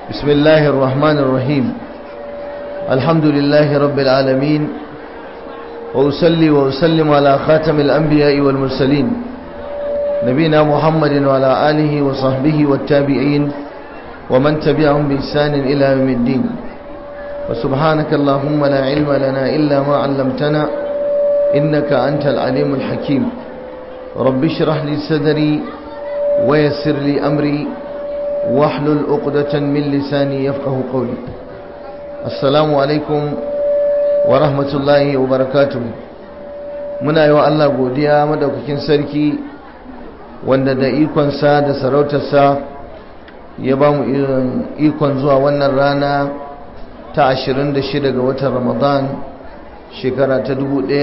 بسم الله الرحمن الرحيم الحمد لله رب العالمين وأسلي وأسلم على خاتم الأنبياء والمرسلين نبينا محمد وعلى آله وصحبه والتابعين ومن تبعهم بإحسان إلى يوم الدين وسبحانك اللهم لا علم لنا إلا ما علمتنا إنك أنت العليم الحكيم رب اشرح لي صدري ويسر لي أمري واحلل عقدة من لساني يفقه قولي السلام عليكم ورحمة الله وبركاته muna yi wa Allah godiya madaukakin sarki wanda da ikonsa da sarautarsa ya ba mu ikon zuwa wannan rana ta 26 ga watan ramadan shekara ta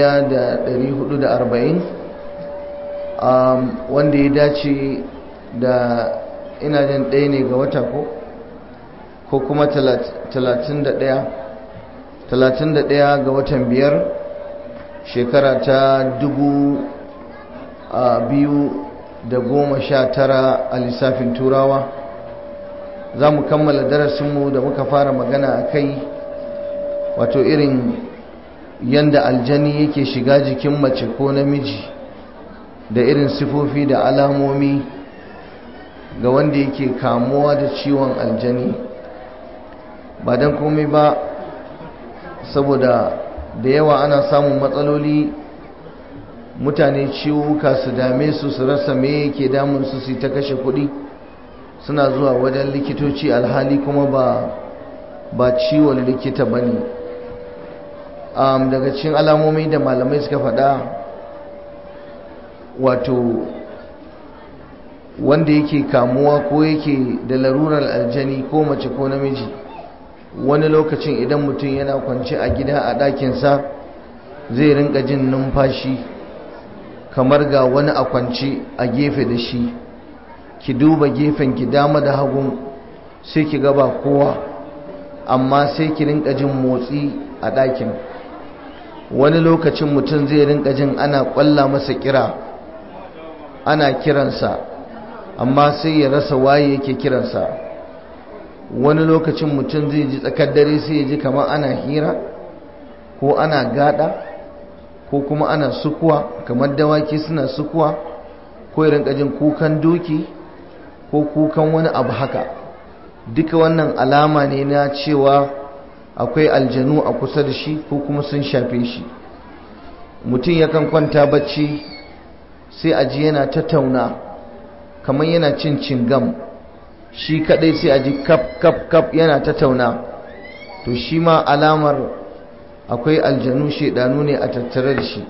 1440 wanda ya dace da ina jin ɗaya ne ga wata ko ko kuma 31 ga watan biyar shekara ta dubu biyu da goma sha tara a lissafin turawa za mu kammala darasinmu da muka fara magana a kai wato irin yanda aljani yake shiga jikin mace ko namiji da irin sifofi da alamomi ga wanda yake kamuwa da ciwon aljani ba don komai ba saboda da yawa ana samun matsaloli mutane ciwuka su dame su su rasa me yake damun su su ta kashe kuɗi suna zuwa wajen likitoci alhali kuma ba ba ciwon likita ba ne daga cikin alamomi da malamai suka faɗa wato wanda yake kamuwa ko yake da larurar aljani ko mace ko namiji wani lokacin idan mutum yana kwance a gida a ɗakinsa zai rinka jin numfashi kamar ga wani a kwance a gefe da shi ki duba gefen ki dama da hagun sai ki gaba kowa amma sai ki rinka jin motsi a ɗakin wani lokacin mutum zai rinka jin ana ƙwalla masa kira ana kiransa amma sai ya rasa waye yake kiransa wani lokacin mutum zai ji tsakar dare sai ya ji kamar ana hira ko ana gada ko kuma ana sukuwa kamar dawaki suna sukuwa ko ya rinka jin kukan doki ko kukan wani abu haka duka wannan alama ne na cewa akwai aljanu a kusa da shi ko kuma sun shafe shi mutum yakan kwanta bacci sai a ji yana tattauna kamar yana cin cingam shi kadai sai a ji kap kap kap yana tattauna to shi ma alamar akwai aljanu shedanu ne a tattare da shi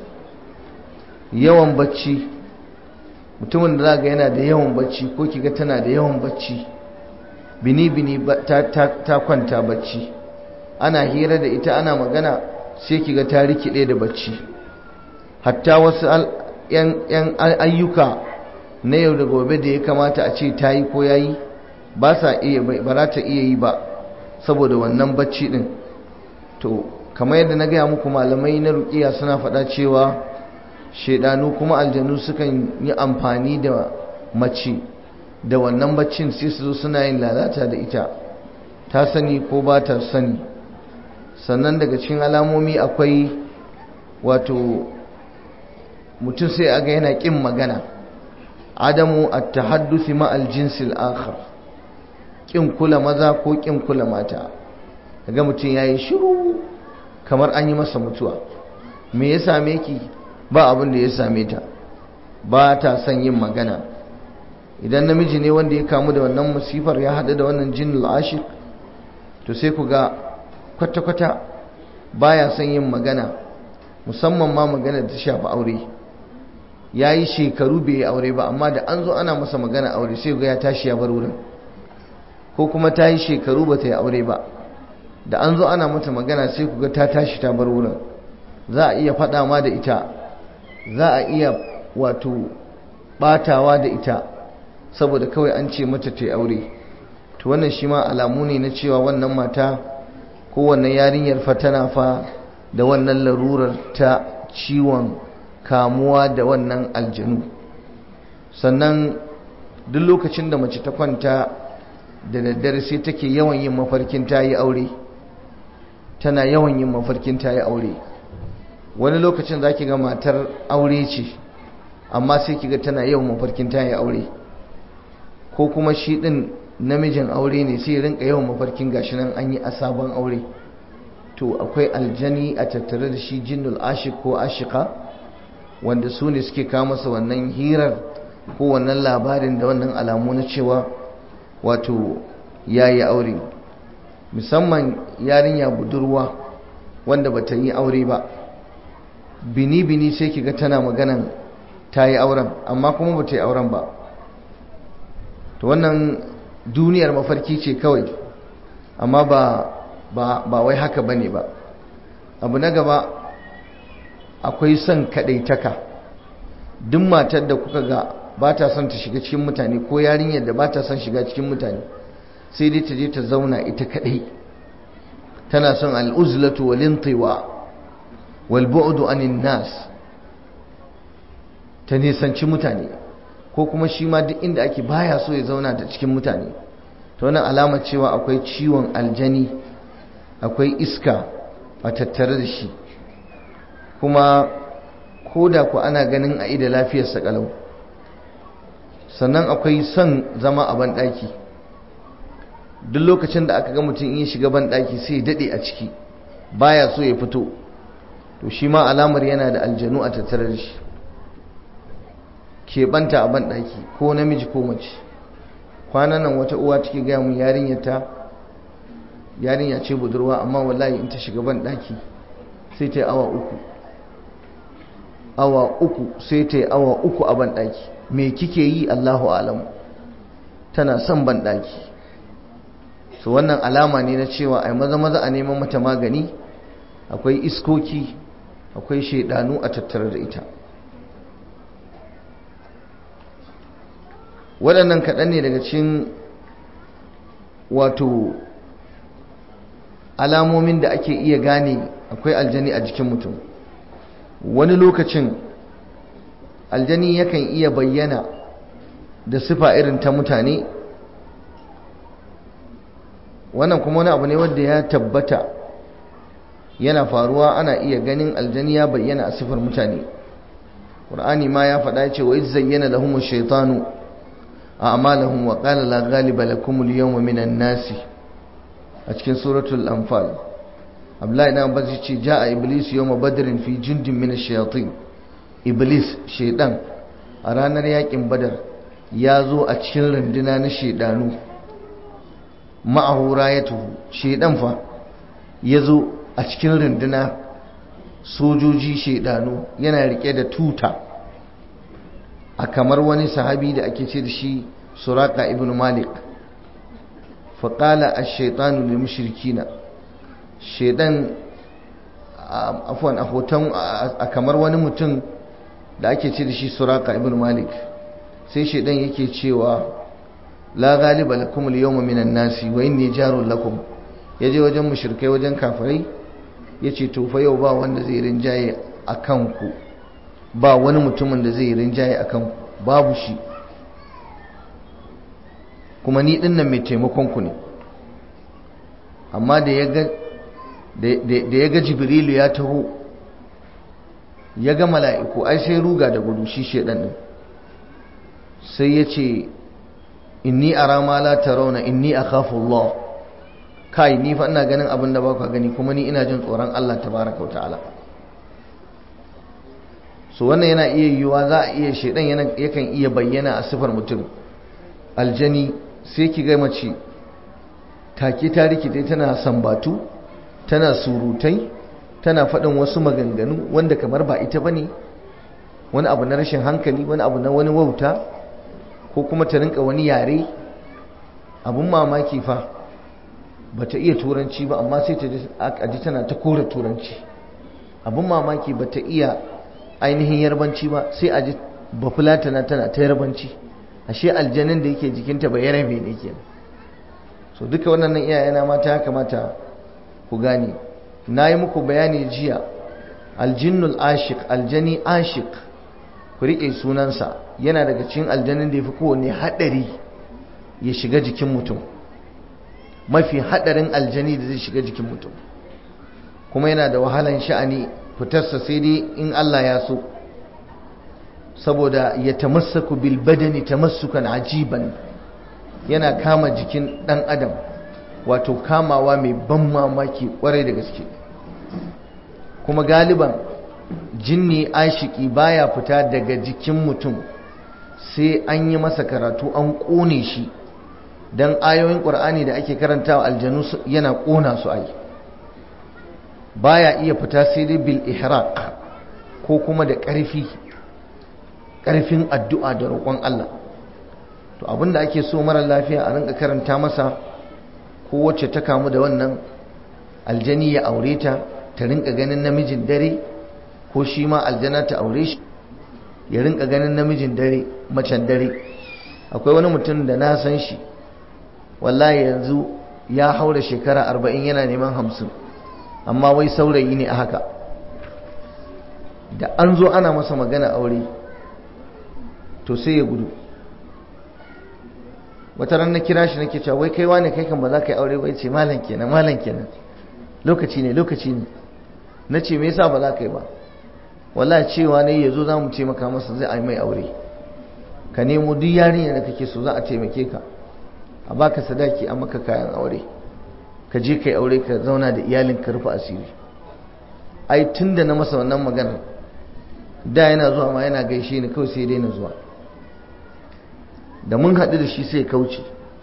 yawan bacci mutumin da zaga yana da yawan bacci ko kiga tana da yawan bacci bini bini ta, ta, ta kwanta bacci ana hira da ita ana magana sai kiga ta rikide da bacci hatta wasu yan ayyuka na yau da gobe da ya kamata a ce ta yi ko ya yi ba sa iya ba za ta iya yi ba saboda wannan bacci din to kamar yadda na gaya muku malamai na rukiya suna faɗa cewa shaidanu kuma aljanu sukan yi amfani da mace da wannan baccin sai su zo suna yin lalata da ita ta sani ko ba ta sani sannan daga cikin alamomi akwai wato mutum sai aga yana ƙin magana adamu at-tahadduthi ma al-jins al-akhar kin kula maza ko kin kula mata kaga mutum yayi shiru kamar an yi masa mutuwa me ya same ki ba abin da ya same ta ba ta son yin magana idan namiji ne wanda ya kamu da wannan musifar ya haɗu da wannan jinnul ashik to sai ku ga kwata-kwata baya son yin magana musamman ma magana da ta shafi aure ya yi shekaru bai yi aure ba amma da an zo ana masa magana aure sai ga ya tashi ya bar wurin ko kuma ta yi shekaru ba ta yi aure ba da an zo ana mata magana sai ku ga ta tashi ta bar wurin za a iya faɗa ma da ita za a iya wato ɓatawa da ita saboda kawai an ce mata ta yi aure to wannan shi ma alamu ne na cewa wannan mata ko wannan yarinyar fa tana fa da wannan larurar ta ciwon kamuwa da wannan aljanu sannan duk lokacin da mace ta kwanta da daddare sai take yawan yin mafarkin ta yi aure tana yawan yin mafarkin ta yi aure wani lokacin za ki ga matar aure ce amma sai ki ga tana yawan mafarkin ta yi aure ko kuma shi ɗin namijin aure ne sai rinka yawan mafarkin gashi nan an yi a sabon aure to akwai aljani a tattare da shi jinnul ashik ko ashika wanda su ne suke kawo masa wannan hirar ko wannan labarin da wannan alamu na cewa wato ya yi aure musamman yarinya budurwa wanda ba ta yi aure ba bini-bini sai kiga tana maganan ta yi auren amma kuma ba ta yi auren ba to wannan duniyar mafarki ce kawai amma ba ba wai haka ba ne ba abu na gaba akwai son kaɗaitaka duk matar da kuka ga ba ta son ta shiga cikin mutane ko yarinyar da ba ta son shiga cikin mutane sai dai ta je ta zauna ita kaɗai tana son al'uzlatu walintiwa walbu'udu anin nas ta nisanci mutane ko kuma shi ma duk inda ake baya so ya zauna da cikin mutane ta wannan alamar cewa akwai ciwon aljani akwai iska a tattare da shi kuma ko da ku ana ganin a ida lafiyarsa kalau sannan akwai son zama a banɗaki duk lokacin da aka ga mutum in shiga banɗaki sai daɗe a ciki baya so ya fito to shi ma alamar yana da aljanu a tattare da shi keɓanta a banɗaki ko namiji ko mace kwanan nan wata uwa take gaya mun yarinyarta yarinya ce budurwa amma wallahi in ta shiga banɗaki sai ta yi awa uku awa uku sai ta yi awa uku a banɗaki me kike yi allahu alamu tana son banɗaki su wannan alama ne na cewa ai maza maza a neman mata magani akwai iskoki akwai shaidanu a tattare da ita waɗannan kaɗan ne daga cikin wato alamomin da ake iya gane akwai aljani a jikin mutum wani lokacin aljani yakan iya bayyana da sifa irin ta mutane wannan kuma wani abu ne wanda ya tabbata yana faruwa ana iya ganin aljani ya bayyana a sifar mutane ƙur'ani ma ya faɗa ce wa iz zayyana lahum ash-shaytanu a'malahum wa qala la ghaliba lakum al-yawma minan nasi a cikin suratul anfal abdullahi na abbas ce ja'a iblis yawma badrin fi jundin min ash-shayatin iblis shaydan a ranar yakin badar ya zo a cikin runduna na shaydanu ma'ahu rayatuhu shaydan fa ya zo a cikin runduna sojoji shaidanu yana rike da tuta a kamar wani sahabi da ake ce da shi suraka ibn malik faƙala a shaitanu da mushrikina shaidan afwan a hoton a kamar wani mutum da ake ce da shi suraka ibn malik sai shaidan yake cewa la galiba lakum al-yawma minan nasi wa inni jarun lakum yaje wajen mushrikai wajen kafirai ya ce tofa yau ba wanda zai rinjaye a kanku ba wani mutumin da zai rinjaye a kanku babu shi kuma ni dinnan mai taimakonku ne amma da ya ga jibrilu ya taho ya ga mala'iku ai sai ruga da gudu shi shedan din sai ya ce inni ara ma la tarawna inni akhafu Allah kai ni fa ina ganin abin da ba ku gani kuma ni ina jin tsoron Allah tabaraka wa ta'ala so wannan yana iya yiwuwa za a iya shedan yakan iya bayyana a sifar mutum aljani sai ki ga mace take ta rikide tana sambatu tana surutai tana faɗin wasu maganganu wanda kamar ba ita bane wani abu na rashin hankali wani abu na wani wauta ko kuma ta rinka wani yare abun mamaki fa bata iya turanci ba amma sai ta ji tana ta kora turanci abun mamaki bata iya ainihin yarbanci ba sai a ji bafulatana tana ta yarbanci ashe aljanin da yake jikinta ba yarabe ne ke so duka wannan iyayena mata ya kamata ku gane na yi muku bayani jiya aljinnul ashik aljani ashik ku riƙe sunansa yana daga cikin aljanin da ya fi kowane haɗari ya shiga jikin mutum mafi hadarin aljani da zai shiga jikin mutum kuma yana da wahalan sha'ani fitarsa sai dai in Allah ya so saboda ya tamassaku bil badani tamassukan ajiban yana kama jikin dan adam wato kamawa mai ban mamaki kwarai da gaske kuma galiban jinni ashiki baya fita daga jikin mutum sai an yi masa karatu an kone shi don ayoyin ƙur'ani da ake karantawa aljanu yana ƙona su ai baya iya fita sai dai bil ihraq ko kuma da ƙarfi ƙarfin addu'a da roƙon Allah to abinda ake so mara lafiya a rinka karanta masa ko wacce ta kamu da wannan aljani ya aure ta ta rinka ganin namijin dare ko shi ma aljana ta aure shi ya rinka ganin namijin dare macen dare akwai wani mutum da na san shi wallahi yanzu ya haura shekara arba'in yana neman hamsin amma wai saurayi ne a haka da an zo ana masa magana aure to sai ya gudu wata ran na kira shi nake cewa wai kai wane kai kan ba za ka yi aure ba ce malam kenan malam kenan lokaci ne lokaci ne na ce me yasa ba za ka yi ba wallahi cewa ne yazo za mu taimaka masa zai yi mai aure ka nemo duk yarinya da kake so za a taimake ka a baka sadaki a maka kayan aure ka je kai aure ka zauna da iyalin ka rufe asiri ai tunda na masa wannan magana da yana zuwa ma yana gaishe ni kawai sai daina zuwa da mun haɗu da shi sai kauce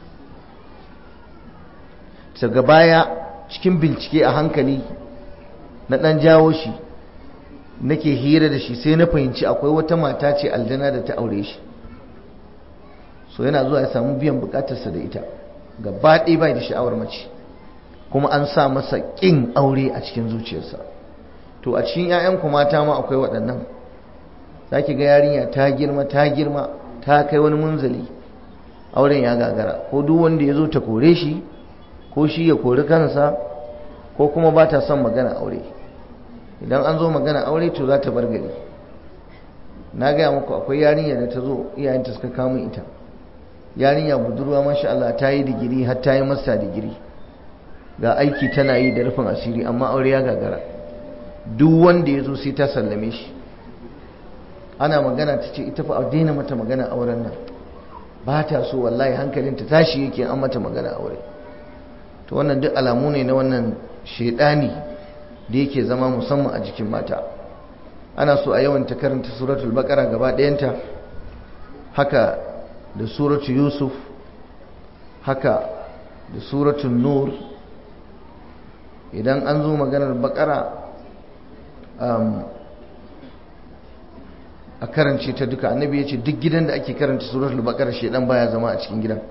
daga baya cikin bincike a hankali na ɗan jawo shi nake hira da shi sai na fahimci akwai wata mata ce aljana da ta aure shi so yana zuwa ya samu biyan bukatarsa da ita gaba ɗaya bai da sha'awar mace kuma an sa masa ƙin aure a cikin zuciyarsa to a cikin 'ya'yanku mata ma akwai waɗannan za ki ga yarinya ta girma ta girma ta kai wani munzali auren ya gagara ko duk wanda ya zo ta kore shi ko shi ya kori kansa ko kuma ba ta son magana aure idan an zo magana aure to za ta bar gari na gaya muku akwai yarinya da ta zo iyayenta suka kama ita yarinya budurwa masha Allah ta yi digiri har ta yi masta digiri ga aiki tana yi da rufin asiri amma aure ya gagara duk wanda ya zo sai ta sallame shi ana magana ta ce ita fa a daina mata magana auren nan ba ta so wallahi hankalinta tashi yake an mata magana aure to wannan duk alamu ne na wannan shaidani da yake zama musamman a jikin mata ana so a yawan ta karanta suratul baqara gaba ɗayanta haka da suratul yusuf haka da suratul nur idan an zo maganar baqara a karance ta duka annabi ya ce duk gidan da ake karanta suratul baqara shedan baya zama a cikin gidan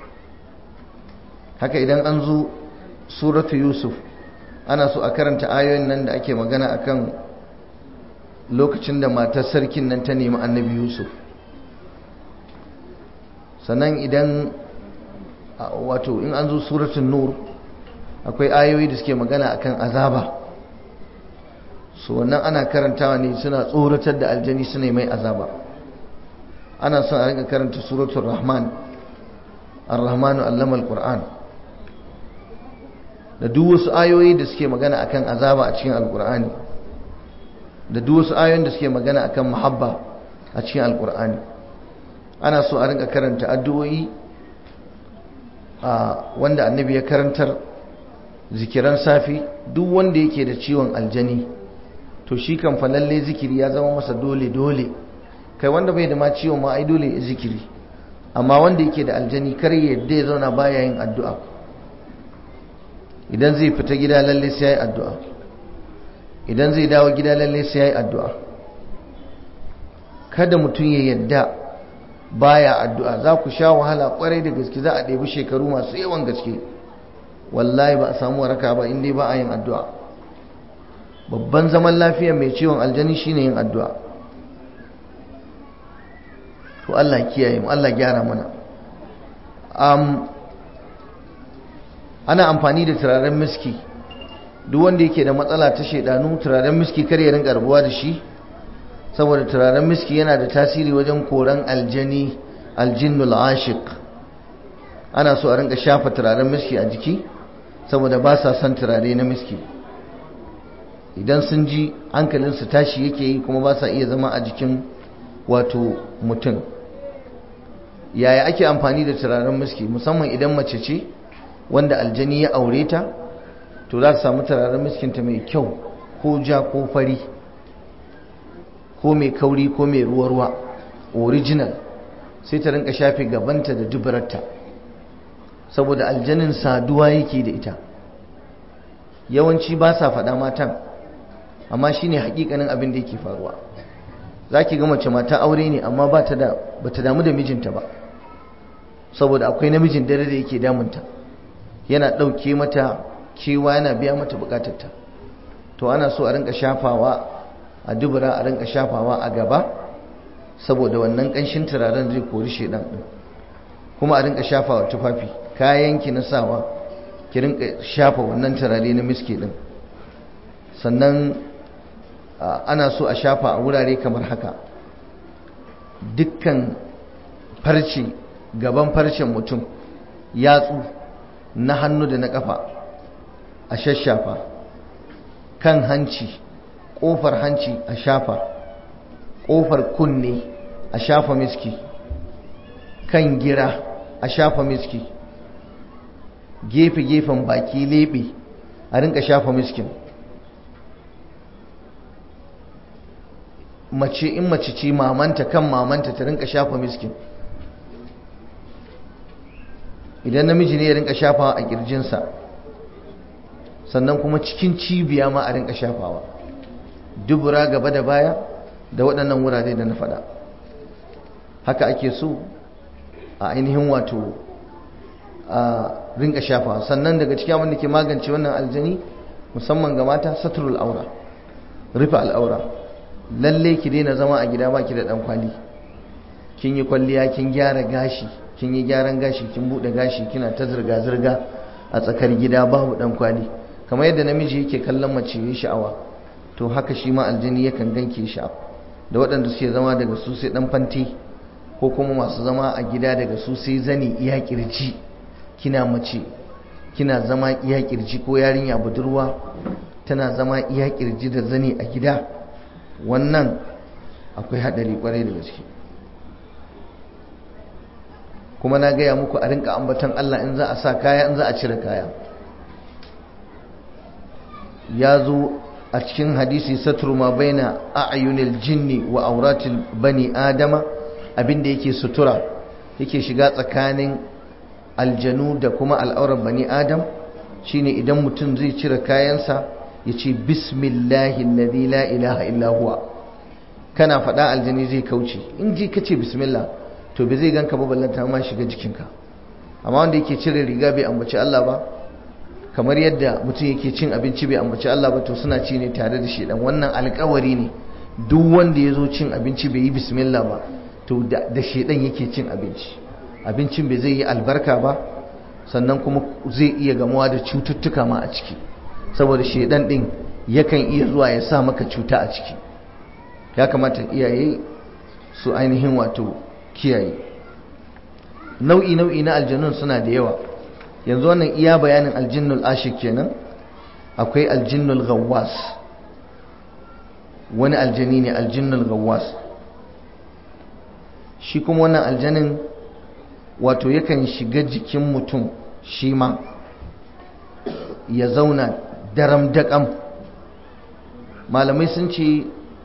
haka idan an zo suratu yusuf ana so a karanta ayoyin nan da ake magana akan lokacin da matar sarkin nan ta nemi annabi yusuf sannan idan wato in an zo suratun nur akwai ayoyi da suke magana akan azaba su wannan ana karantawa ne suna tsoratar da aljani suna mai azaba ana son a rinka karanta suratul rahman ar-rahmanu allama al-qur'an da duk wasu ayoyi da suke magana akan azaba a cikin alkur'ani da duk wasu ayoyin da suke magana akan muhabba a cikin alkur'ani ana so a rinka karanta addu'o'i a wanda annabi ya karantar zikiran safi duk wanda yake da ciwon aljani to shi kan falalle zikiri ya zama masa dole dole kai wanda bai da ma ciwon ma ai dole zikiri amma wanda yake da aljani kar ya yadda ya zauna baya yin addu'a idan zai fita gida lalle sai ya yi addu'a idan zai dawo gida lalle sai ya yi addu'a kada mutum ya yadda baya addu'a za ku sha wahala kwarai da gaske za a ɗebi shekaru masu yawan gaske wallahi ba a samu waraka ba inda ba a yin addu'a babban zaman lafiya mai ciwon aljani shine yin addu'a to Allah kiyaye mu Allah gyara mana ana amfani da turaren miski duk wanda yake da matsala ta shaidanu turaren miski kar ya rinka rabuwa da shi saboda turaren miski yana da tasiri wajen koran aljani aljinnul ashiq ana so a rinka shafa turaren miski a jiki saboda ba sa son turare na miski idan sun ji hankalinsu tashi yake yi kuma ba sa iya zama a jikin wato mutum yaya ake amfani da turaren miski musamman idan mace ce wanda aljani ya aure ta to za ta samu turaren miskinta mai kyau ko ja ko fari ko mai kauri ko mai ruwa-ruwa original sai ta rinka shafe gabanta da dubararta saboda aljanin saduwa yake da ita yawanci ba sa faɗa matan amma shine hakikanin abin da yake faruwa za ki ga mace mata aure ne amma ba ta damu da mijinta ba saboda akwai namijin dare da yake damunta yana ɗauke mata kewa yana biya mata bukatarta to ana so a rinka shafawa a dubura a rinka shafawa a gaba saboda wannan ƙanshin turaren zai kori shedan ɗin kuma a rinka shafawa tufafi kayanki na sawa ki rinka shafa wannan turare na miski ɗin sannan ana so a shafa a wurare kamar haka dukkan farce gaban farcen mutum yatsu na hannu da na kafa a shashafa kan hanci ƙofar hanci a shafa ƙofar kunne a shafa miski kan gira a shafa miski gefe-gefen baki lebe a rinka shafa miskin mace in mace ce mamanta kan mamanta ta rinka shafa miskin idan namiji ne ya rinka shafawa a kirjinsa sannan kuma cikin cibiya ma a rinka shafawa dubura gaba da baya da waɗannan wurare da na faɗa haka ake so a ainihin wato a rinka shafawa sannan daga cikin abin da ke magance wannan aljani musamman ga mata saturul aura rufe al'aura lalle ki daina zama a gida baki da dan kwali kin yi kwalliya kin gyara gashi kin yi gyaran gashi kin bude gashi kina ta zirga zirga a tsakar gida babu dan kwali kamar yadda namiji yake kallon mace yayin sha'awa to haka shi ma aljini yakan ganke sha'awa da waɗanda suke zama daga su sai dan fanti ko kuma masu zama a gida daga su sai zani iya kirji kina mace kina zama iya kirji ko yarinya budurwa tana zama iya kirji da zani a gida wannan akwai haɗari kwarai da gaske kuma na gaya muku a rinka ambatan Allah in za a sa kaya in za a cire kaya ya zo a cikin hadisi satru ma baina a'yunil jinni wa auratil bani adama abinda yake sutura yake shiga tsakanin aljanu da kuma al'aurar bani adam shine idan mutum zai cire kayansa ya ce bismillahi alladhi la ilaha illa huwa kana faɗa aljani zai kauce in ji ka ce bismillah to bai zai ganka ba ballanta ma shiga jikinka amma wanda yake cire riga bai ambaci Allah ba kamar yadda mutum yake cin abinci bai ambaci Allah ba to suna ci ne tare da shedan wannan alkawari ne duk wanda ya zo cin abinci bai yi bismillah ba to da shedan yake cin abinci abincin bai zai yi albarka ba sannan kuma zai iya gamuwa da cututtuka ma a ciki saboda shedan din yakan iya zuwa ya sa maka cuta a ciki ya kamata iyaye su ainihin wato kiyaye nau'i nau'i na aljanun suna da yawa yanzu wannan iya bayanin aljinnul ashik kenan akwai aljinnul gawwas wani aljani ne aljinnul gawwas shi kuma wannan aljanin wato yakan shiga jikin mutum shi ma ya zauna daram daƙam malamai sun ce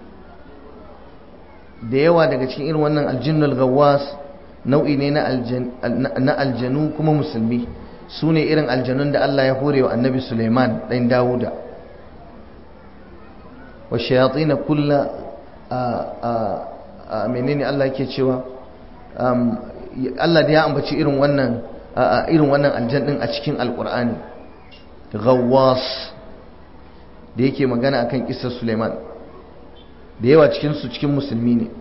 da yawa daga cikin irin wannan aljinnul gawwas nau'i ne na aljanu kuma musulmi su ne irin aljanun da Allah ya hore wa annabi Suleiman ɗan Dawuda wa shayatsi na kulla a menene Allah ke cewa Allah da ya ambaci irin wannan irin wannan aljan ɗin a cikin alƙur'ani gawwas da yake magana akan kisar Suleiman da yawa cikinsu cikin musulmi ne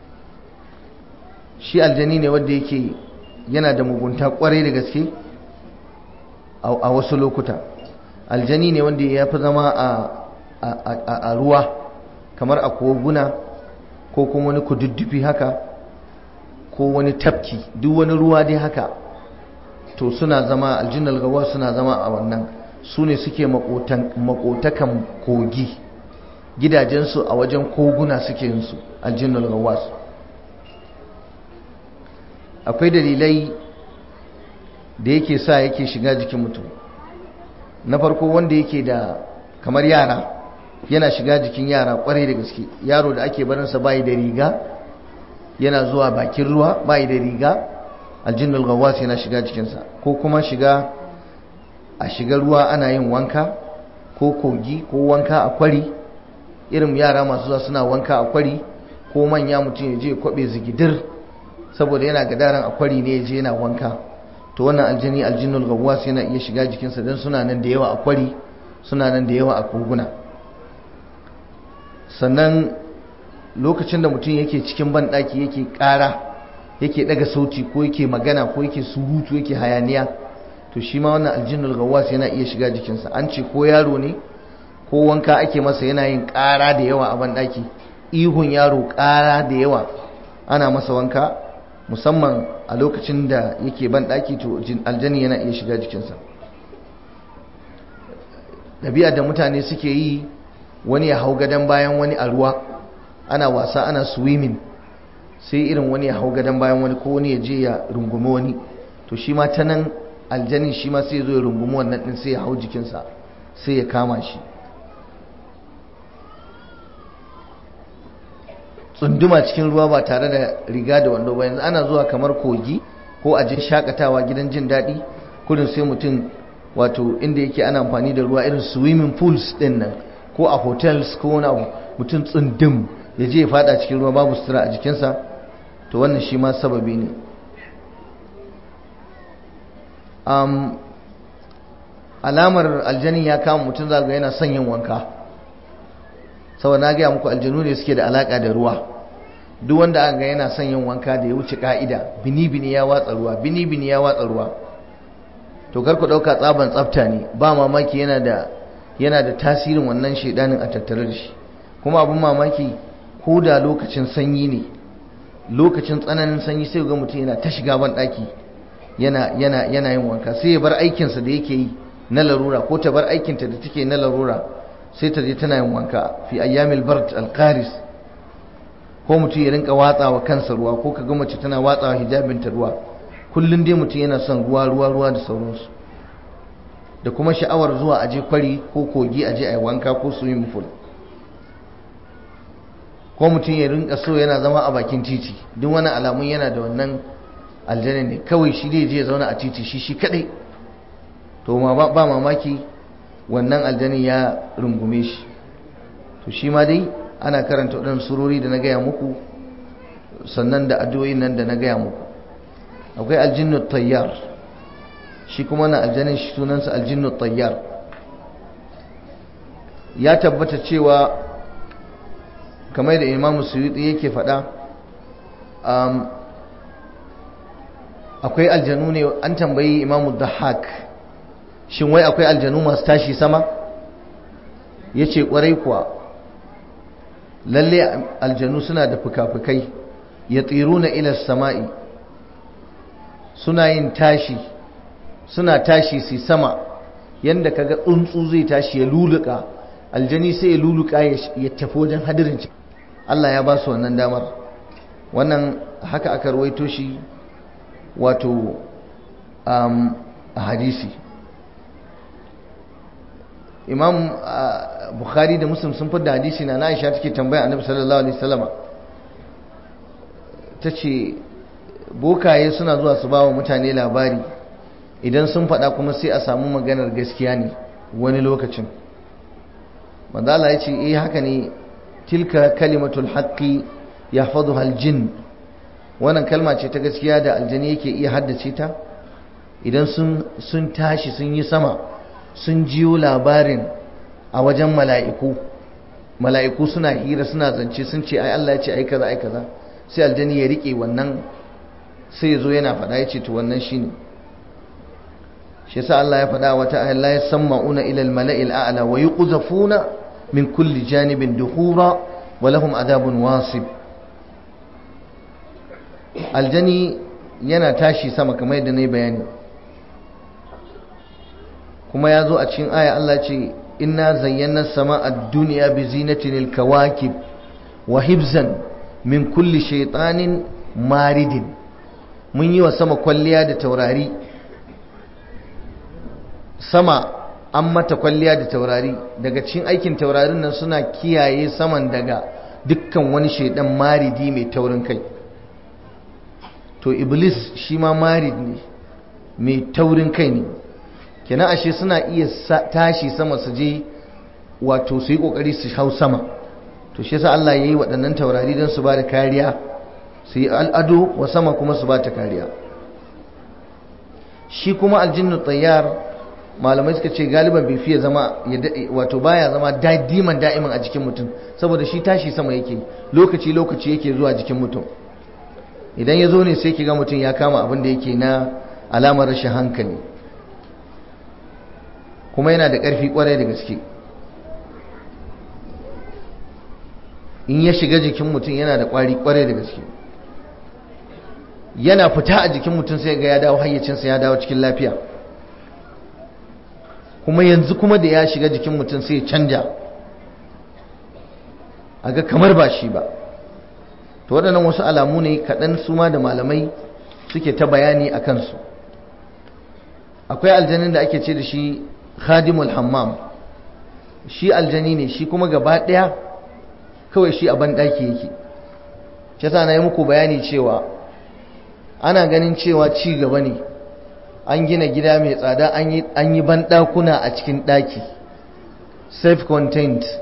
shi aljani ne wanda yake yana da mugunta kwarai da gaske a wasu lokuta aljani ne wanda ya fi zama a ruwa kamar a koguna ko kuma wani kududdufi haka ko wani tafki duk wani ruwa dai haka to suna zama aljinnal gawa suna zama a wannan su ne suke makotakan kogi gidajensu a wajen koguna suke yinsu aljinnal gawa akwai dalilai da yake sa yake shiga jikin mutum na farko wanda yake da kamar yara yana shiga jikin yara kwarai da gaske yaro da ake barinsa bayi da riga yana zuwa bakin ruwa bayi da riga aljinnul gawas yana shiga jikinsa ko kuma shiga a shiga ruwa ana yin wanka ko kogi ko wanka a kwari irin yara masu zuwa suna wanka a kwari ko manya mutum ya je ya kwabe zigidir saboda yana gadaran a kwari ne ya je yana wanka to wannan aljini aljinnul gawas yana iya shiga jikinsa don suna nan da yawa a kwari suna nan da yawa a koguna sannan lokacin da mutum yake cikin banɗaki yake ƙara yake ɗaga sauti ko yake magana ko yake surutu yake hayaniya to shi ma wannan aljinnul gawas yana iya shiga jikinsa an ce ko yaro ne ko wanka ake masa yana yin ƙara da yawa a banɗaki ihun yaro ƙara da yawa ana masa wanka musamman a lokacin da yake banɗaki to aljani yana iya shiga jikinsa ɗabi'a da mutane suke yi wani ya hau gadon bayan wani a ruwa ana wasa ana swimming sai irin wani ya hau gadon bayan wani ko wani ya je ya rungumi wani to shi ma ta nan aljani shi ma sai ya zo ya rungumi wannan ɗin sai ya hau jikinsa sai ya kama shi tsunduma cikin ruwa ba tare da riga da wando ba yanzu ana zuwa kamar kogi ko a je shakatawa gidan jin daɗi kudin sai mutum wato inda yake ana amfani da ruwa irin swimming pools ɗin nan ko a hotels ko wani abu mutum tsundum ya je ya fada cikin ruwa babu sutura a jikinsa to wannan shi ma sababi ne um, alamar aljanin ya kama mutum za ga yana son yin wanka saboda na gaya muku aljanu ne suke da alaka da ruwa duk wanda aka ga yana son yin wanka da ya wuce ka'ida bini bini ya watsa ruwa bini bini ya watsa ruwa to kar ku dauka tsaban tsafta ne ba mamaki yana da yana da tasirin wannan shedanin a tattare da shi kuma abin mamaki ko da lokacin sanyi ne lokacin tsananin sanyi sai ga mutum yana ta shiga ban daki yana yana yana yin wanka sai ya bar aikinsa da yake yi na larura ko ta bar aikinta da take na larura sai ta je tana yin wanka fi ayyamil bard alqaris ko mutum ya rinka watsawa kansa ruwa ko kaga mace tana watsawa hijabinta ruwa kullun dai mutum yana son ruwa ruwa ruwa da sauransu da kuma sha'awar zuwa aje kwari ko kogi aje ayi wanka ko swimming pool ko mutum ya rinka so yana zama a bakin titi duk wani alamun yana da wannan aljanna ne kawai shi dai je ya zauna a titi shi shi kadai to ma ba mamaki wannan aljani ya rungume shi to shi ma dai ana karanta waɗannan surori da na gaya muku sannan da addu'o'in nan da na gaya muku akwai aljinnu tayyar shi kuma na aljanin shi sunansa aljinnu tayyar ya tabbata cewa kamar da imamu suyuti yake faɗa akwai aljanu ne an tambayi imamu dahak shin wai akwai aljanu masu tashi sama ya ce ƙwarai kuwa lalle aljanu suna da fuka-fukai ya tsiru na ilar sama'i suna yin tashi suna tashi su sama yadda kaga tsuntsu zai tashi ya luluka aljani sai ya luluka ya tafi wajen hadirin Allah ya ba su wannan damar wannan haka aka ruwaito shi wato a hadisi imam bukhari da muslim sun fada hadisi na aisha take tambaya annabi sallallahu alaihi wasallama tace bokaye suna zuwa su bawa mutane labari idan sun fada kuma sai a samu maganar gaskiya ne wani lokacin manzala ya ce eh haka ne tilka kalimatul haqqi yahfazuha aljin wannan kalma ce ta gaskiya da aljani yake iya haddace ta idan sun sun tashi sun yi sama sun jiyo labarin a wajen mala'iku mala'iku suna hira suna zance sun ce ai Allah ya ce ai kaza ai kaza sai aljani ya rike wannan sai ya zo yana faɗa ya ce to wannan shine shi yasa Allah ya faɗa wata ayat la yasma'una ila al-mala'il a'la wa yuqzafuna min kulli janibin duhura wa lahum adabun wasib aljani yana tashi sama kamar yadda na yi bayani kuma ya zo a cikin aya Allah ce inna zayyana sama a duniya bi zinatin alkawakib wa hibzan min kulli shaitanin maridin mun yi wa sama kwalliya da taurari sama an mata kwalliya da taurari daga cikin aikin taurarin nan suna kiyaye saman daga dukkan wani shaidan maridi mai taurin kai to iblis shi ma marid ne mai taurin kai ne kenan ashe suna iya tashi sama su je wato su yi kokari su hau sama to shi yasa Allah ya yi waɗannan taurari don su ba da kariya su yi al'ado wa sama kuma su ba ta kariya shi kuma aljinnu tsayyar malamai suka ce galiban bai fiye zama wato baya zama diman da'iman a jikin mutum saboda shi tashi sama yake lokaci lokaci yake zuwa jikin mutum idan ya zo ne sai ki ga mutum ya kama abin da yake na alamar rashin hankali kuma yana da ƙarfi ƙwarai da gaske in ya shiga jikin mutum yana da ƙwari ƙwarai da gaske yana fita a jikin mutum sai ga ya dawo hayyacinsa ya dawo cikin lafiya kuma yanzu kuma da ya shiga jikin mutum sai ya canja a ga kamar ba shi ba to waɗannan wasu alamu ne kaɗan su ma da malamai suke ta bayani a kansu akwai aljanin da ake ce da shi khadimul hammam shi aljani ne shi kuma gaba ɗaya kawai shi a banɗaki yake shi yasa na yi muku bayani cewa ana ganin cewa ci gaba ne an gina gida mai tsada an yi banɗakuna a cikin ɗaki self-contained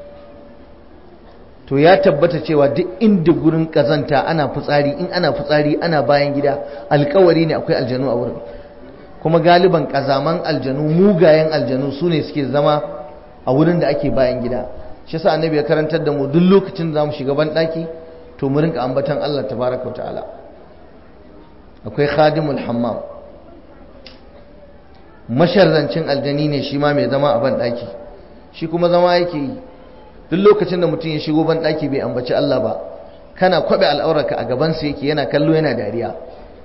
to ya tabbata cewa duk inda gurin ƙazanta ana fitsari in ana fitsari ana bayan gida alkawari ne akwai aljanu a wurin kuma galiban ƙazaman aljanu mugayen aljanu su ne suke zama a wurin da ake bayan gida shi sa annabi ya karantar da mu duk lokacin da za mu shiga banɗaki to mu rinka ambatan Allah tabaraka wa ta'ala akwai khadimul hammam masharrancin aljani ne shi ma mai zama a banɗaki shi kuma zama yake yi duk lokacin da mutum ya shigo banɗaki bai ambaci Allah ba kana kwaɓe al'aurarka a gabansa yake yana kallo yana dariya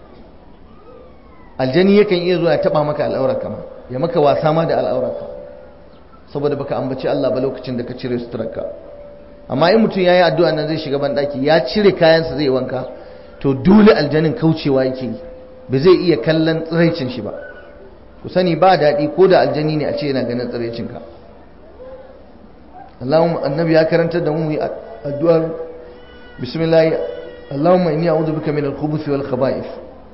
aljani yakan iya zuwa ya taɓa maka al'aurarka ma ya maka wasa ma da al'aurarka saboda baka ambaci Allah ba lokacin da ka cire suturarka amma in mutum ya yi addu'a nan zai shiga banɗaki ya cire kayansa zai wanka to dole aljanin kaucewa yake yi ba zai iya kallon tsiraicin shi ba ku sani ba daɗi ko da aljani ne a ce yana ganin tsiraicinka Allahumma annabi ya karantar da mu yi addu'ar bismillah Allahumma inni a'udhu bika min al-khubuth wal khaba'ith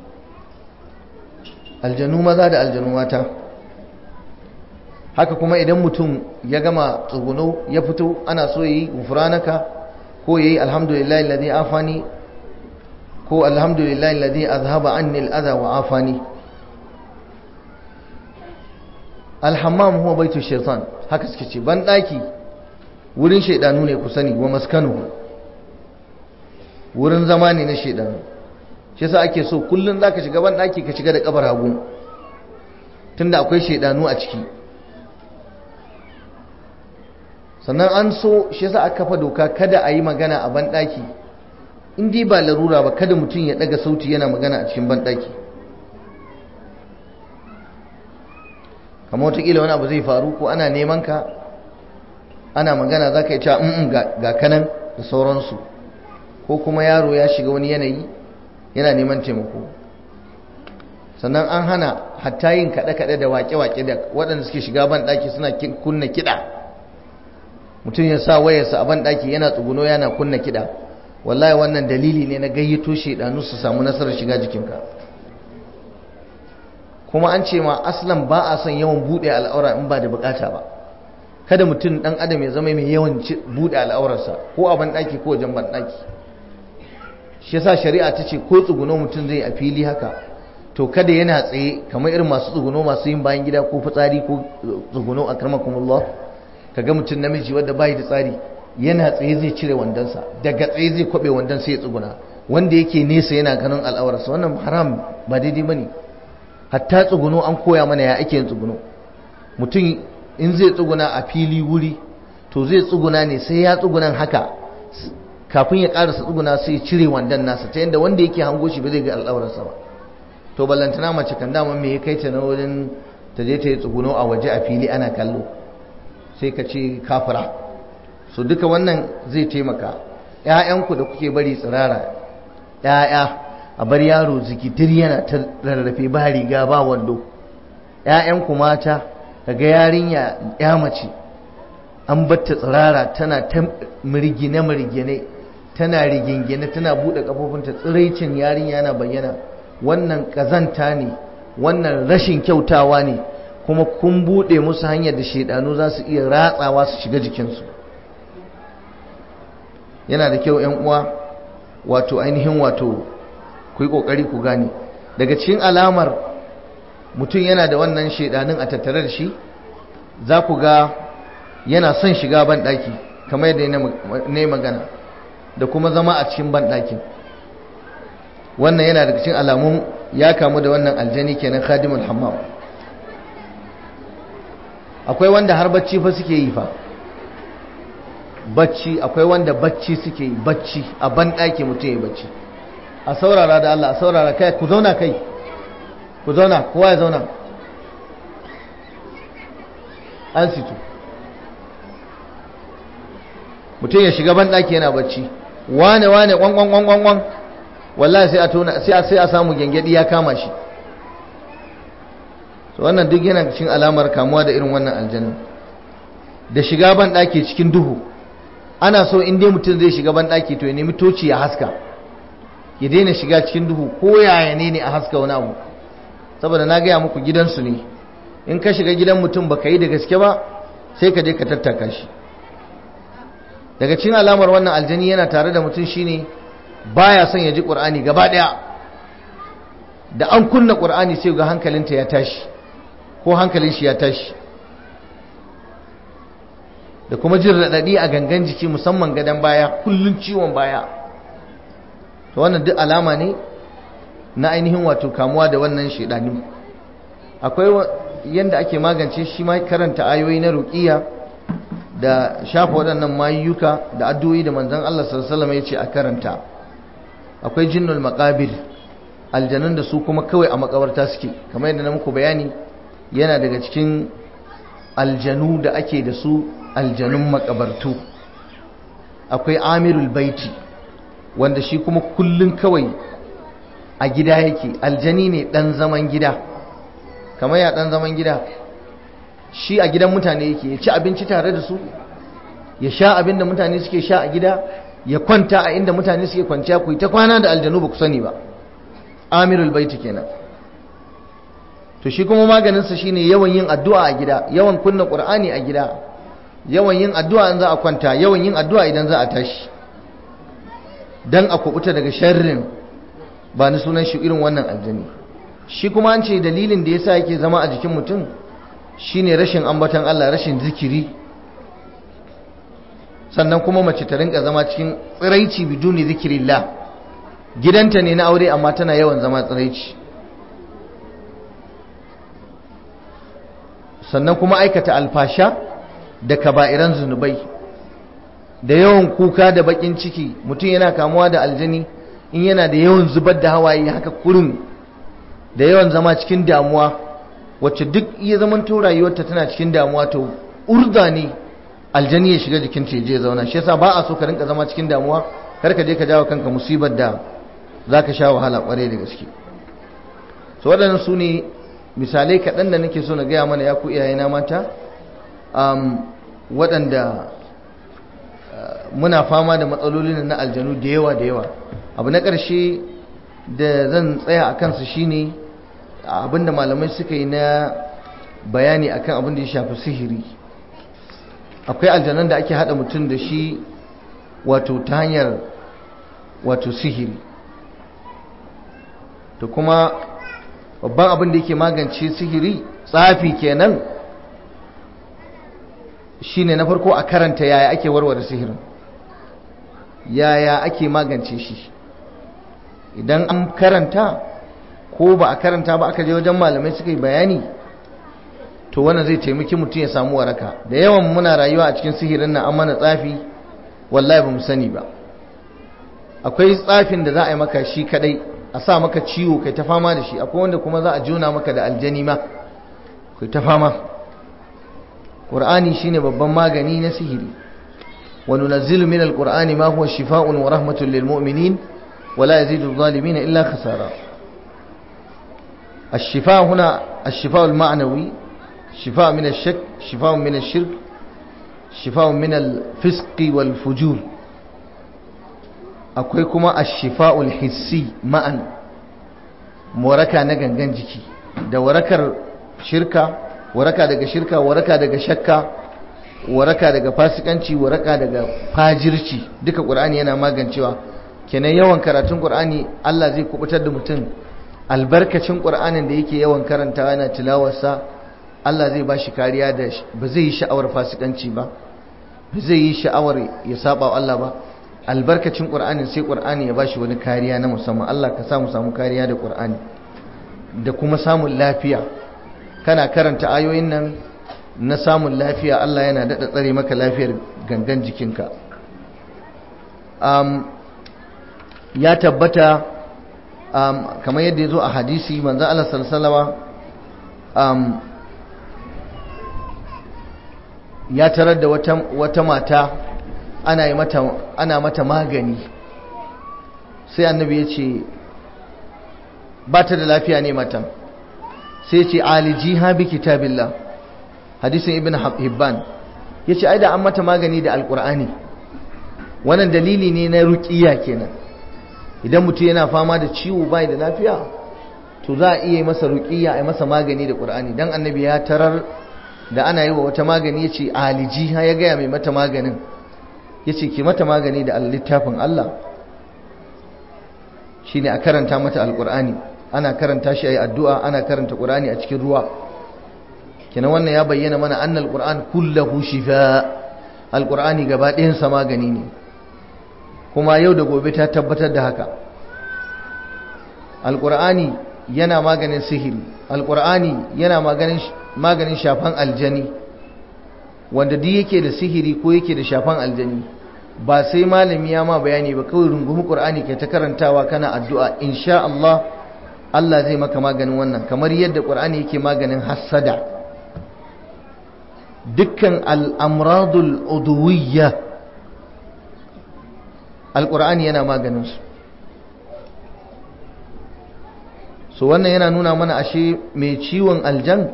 aljanu maza da aljanu mata haka kuma idan mutum ya gama tsuguno ya fito ana so yi gufranaka ko yayi alhamdulillahi alladhi afani ko alhamdulillahi alladhi azhaba anni al-adha wa afani alhammam huwa baitu shaitan haka suke ce ban daki wurin shaidanu ne ku sani wa maskanu wurin zama ne na shaidanu shi yasa ake so kullun zaka shiga ban daki ka shiga da kabar hagu tunda akwai shaidanu a ciki sannan an so shi yasa aka kafa doka kada a yi magana a ban daki in dai ba larura ba kada mutum ya daga sauti yana magana a cikin ban daki kamar watakila wani abu zai faru ko ana neman ka ana magana za ka yi cewa mm ga kanan da sauransu ko kuma yaro ya shiga wani yanayi yana neman taimako sannan an hana hatta yin kaɗe-kaɗe da waƙe-waƙe da waɗanda suke shiga ban ɗaki suna kunna kiɗa mutum ya sa wayarsa a ban ɗaki yana tsuguno yana kunna kiɗa wallahi wannan dalili ne na gayyato shaidanu su samu nasarar shiga jikinka kuma an ce ma aslan ba a son yawan buɗe al'aura in ba da bukata ba kada mutum ɗan adam ya zama mai yawan buɗe al'aurarsa ko a banɗaki ko wajen banɗaki shi yasa shari'a ta ce ko tsuguno mutum zai a fili haka to kada yana tsaye kamar irin masu tsuguno masu yin bayan gida ko fitsari ko tsuguno a karmakumullah kaga mutum namiji wanda bai da tsari yana tsaye zai cire wandonsa daga tsaye zai kwabe wandon sai ya tsuguna wanda yake nesa yana ganin al'aurarsa wannan haram ba daidai bane hatta tsuguno an koya mana ya ake yin tsuguno mutum in zai tsuguna a fili wuri to zai tsuguna ne sai ya tsugunan haka kafin ya karasa tsuguna sai ya cire wandon nasa ta yadda wanda yake hango shi ba zai ga al'aurarsa ba to ballantana mace kan dama me ya kai ta na wurin ta je ta yi tsuguno a waje a fili ana kallo sai ka ce kafira so duka wannan zai taimaka ‘ya'yanku da kuke bari tsirara ‘ya'ya a bar yaro zikitir yana ta rarrafe ba riga ba wando ‘ya'yanku mata daga yarinya ya mace an batta tsirara tana ta mirgine-mirgine tana rigingine tana buɗe ƙafofinta tsiraicin yarinya yana bayyana wannan ƙazanta ne wannan rashin kyautawa ne kuma kun buɗe musu hanyar da shaidanu za su iya ratsawa su shiga jikinsu yana da kyau ‘yan uwa wato ainihin wato ku yi ƙoƙari ku gane daga cikin alamar mutum yana da wannan shaidanin a tattare da shi za ku ga yana son shiga banɗaki kamar yadda ne magana da kuma zama a cikin banɗakin wannan yana daga cikin alamun ya kamu da wannan aljani kenan khadimul hammam akwai wanda har bacci fa suke yi fa bacci akwai wanda bacci suke yi bacci a banɗaki mutum ya bacci a saurara da Allah a saurara kai ku zauna kai ku zauna kowa ya zauna an situ mutum ya shiga banɗaki yana bacci wane wane kwan kwan kwan kwan wallahi sai a tona sai a sai a samu gengedi ya kama shi so wannan duk yana cikin alamar kamuwa da irin wannan aljanna da shiga banɗaki cikin duhu ana so in dai mutum zai shiga banɗaki to ya nemi toci ya haska ya daina shiga cikin duhu ko yaya ne ne a haska wani abu saboda na gaya muku gidansu ne in ka shiga gidan mutum baka yi da gaske ba sai ka je ka tattaka shi daga cikin alamar wannan aljani yana tare da mutum shine baya son ya ji qur'ani gaba daya da an kunna qur'ani sai ga hankalinta ya tashi ko hankalin shi ya tashi da kuma jin radadi a gangan jiki musamman gadan baya kullun ciwon baya to wannan duk alama ne na ainihin wato kamuwa da wannan shedani akwai yanda ake magance shi ma karanta ayoyi na ruqiya da shafa waɗannan mayuka da addu'o'i da manzon Allah sallallahu alaihi wasallam ya ce a karanta akwai jinnul maqabir aljanun da su kuma kawai a makabarta suke kamar yadda na muku bayani yana daga cikin aljanu da ake da su aljanun makabartu akwai amirul baiti wanda shi kuma kullun kawai a gida yake aljani ne dan zaman gida kamar ya dan zaman gida shi a gidan mutane yake ya ci abinci tare da su ya sha abin da mutane suke sha a gida ya kwanta a inda mutane suke kwanciya ku ta kwana da aljanu ba ku sani ba amirul baiti kenan to shi kuma maganinsa shine yawan yin addu'a a gida yawan kunna qur'ani a gida yawan yin addu'a in za a kwanta yawan yin addu'a idan za a tashi dan a kubuta daga sharrin ba ni sunan shi irin wannan aljani shi kuma an ce dalilin da yasa yake zama a jikin mutum shine rashin ambaton Allah rashin zikiri sannan kuma mace ta rinka zama cikin tsiraici biduni zikirillah gidanta ne na aure amma tana yawan zama tsiraici sannan kuma aikata alfasha da kaba'iran zunubai da yawan kuka da bakin ciki mutum yana kamuwa da aljani in yana da yawan zubar da hawaye haka kurin da yawan zama cikin damuwa wacce duk iya zaman to rayuwarta tana cikin damuwa to urda ne aljani ya shiga jikin ta je zauna shi yasa ba a so ka rinka zama cikin damuwa kar ka je ka jawo kanka musibar da zaka sha wahala kwarai da gaske so waɗannan su ne misalai kaɗan da nake so na gaya mana ya ku iyayena mata waɗanda muna fama da matsalolin na aljanu da yawa da yawa abu na ƙarshe da zan tsaya a kansu shine abinda malamai suka yi na bayani akan abin da ya shafi sihiri akwai aljanan da ake haɗa mutum da shi wato ta hanyar wato sihiri to kuma babban abin da yake magance sihiri tsafi kenan shine na farko a karanta yaya ake warware sihirin yaya ake magance shi idan an karanta ko ba a karanta ba aka je wajen malamai suka yi bayani to wannan zai taimaki mutum ya samu waraka da yawan muna rayuwa a cikin sihirin nan an mana tsafi wallahi ba mu sani ba akwai tsafin da za a yi maka shi kadai a sa maka ciwo kai ta fama da shi akwai wanda kuma za a jona maka da aljani ma ku ta fama ƙur'ani shine babban magani na sihiri wa nunazzilu min alqur'ani ma huwa shifaa'un wa rahmatun lil mu'minin wa la yazidu adh-dhalimin illa khasara الشفاء هنا الشفاء المعنوي شفاء من الشك شفاء من الشرك شفاء من الفسق والفجور akwai kuma ashifa'ul hissi ma'an waraka na gangan jiki da warakar shirka waraka daga shirka waraka daga shakka waraka daga fasikanci waraka daga fajirci duka qur'ani yana magancewa kenan yawan karatun qur'ani Allah zai kubutar da mutum albarkacin qur'anin da yake yawan karantawa yana tilawarsa Allah zai ba shi kariya da ba zai yi sha'awar fasikanci ba ba zai yi sha'awar ya saba wa Allah ba albarkacin qur'anin sai qur'ani ya ba shi wani kariya na musamman Allah ka samu samu kariya da qur'ani da kuma samun lafiya kana karanta ayoyin nan na samun lafiya Allah yana daɗa tsare maka lafiyar gangan jikinka um, ya tabbata um, kamar yadda ya zo a hadisi manzan Allah salsalawa um, ya tarar da wata, wata mata ana, yi mata, ana mata magani sai annabi ya ce ba ta da lafiya ne matan sai ce alijiha bi kitabillah hadisin ibn hibban yace ai da an mata magani da alqur'ani wannan dalili ne na ruqiya kenan idan mutum yana fama da ciwo bai da lafiya to za a iya masa ruqiya ai masa magani da qur'ani dan annabi ya tarar da ana yi wa wata magani yace alijiha ya gaya mai mata maganin yace ki mata magani da littafin Allah shine a karanta mata alqur'ani ana karanta shi ayi addu'a ana karanta qur'ani a cikin ruwa kenan wannan ya bayyana mana annal qur'an kullahu shifa alqur'ani gaba ɗayan sa magani ne kuma yau da gobe ta tabbatar da haka alqur'ani yana maganin sihiri alqur'ani yana maganin maganin shafan aljani wanda duk yake da sihiri ko yake da shafan aljani ba sai malami ya ma bayani ba kawai rungumi qur'ani kai ta karantawa kana addu'a insha Allah Allah zai maka maganin wannan kamar yadda qur'ani yake maganin hassada dukkan al'amradul uduwiyya alƙur'ani yana maganinsu so wannan yana nuna mana ashe mai ciwon aljan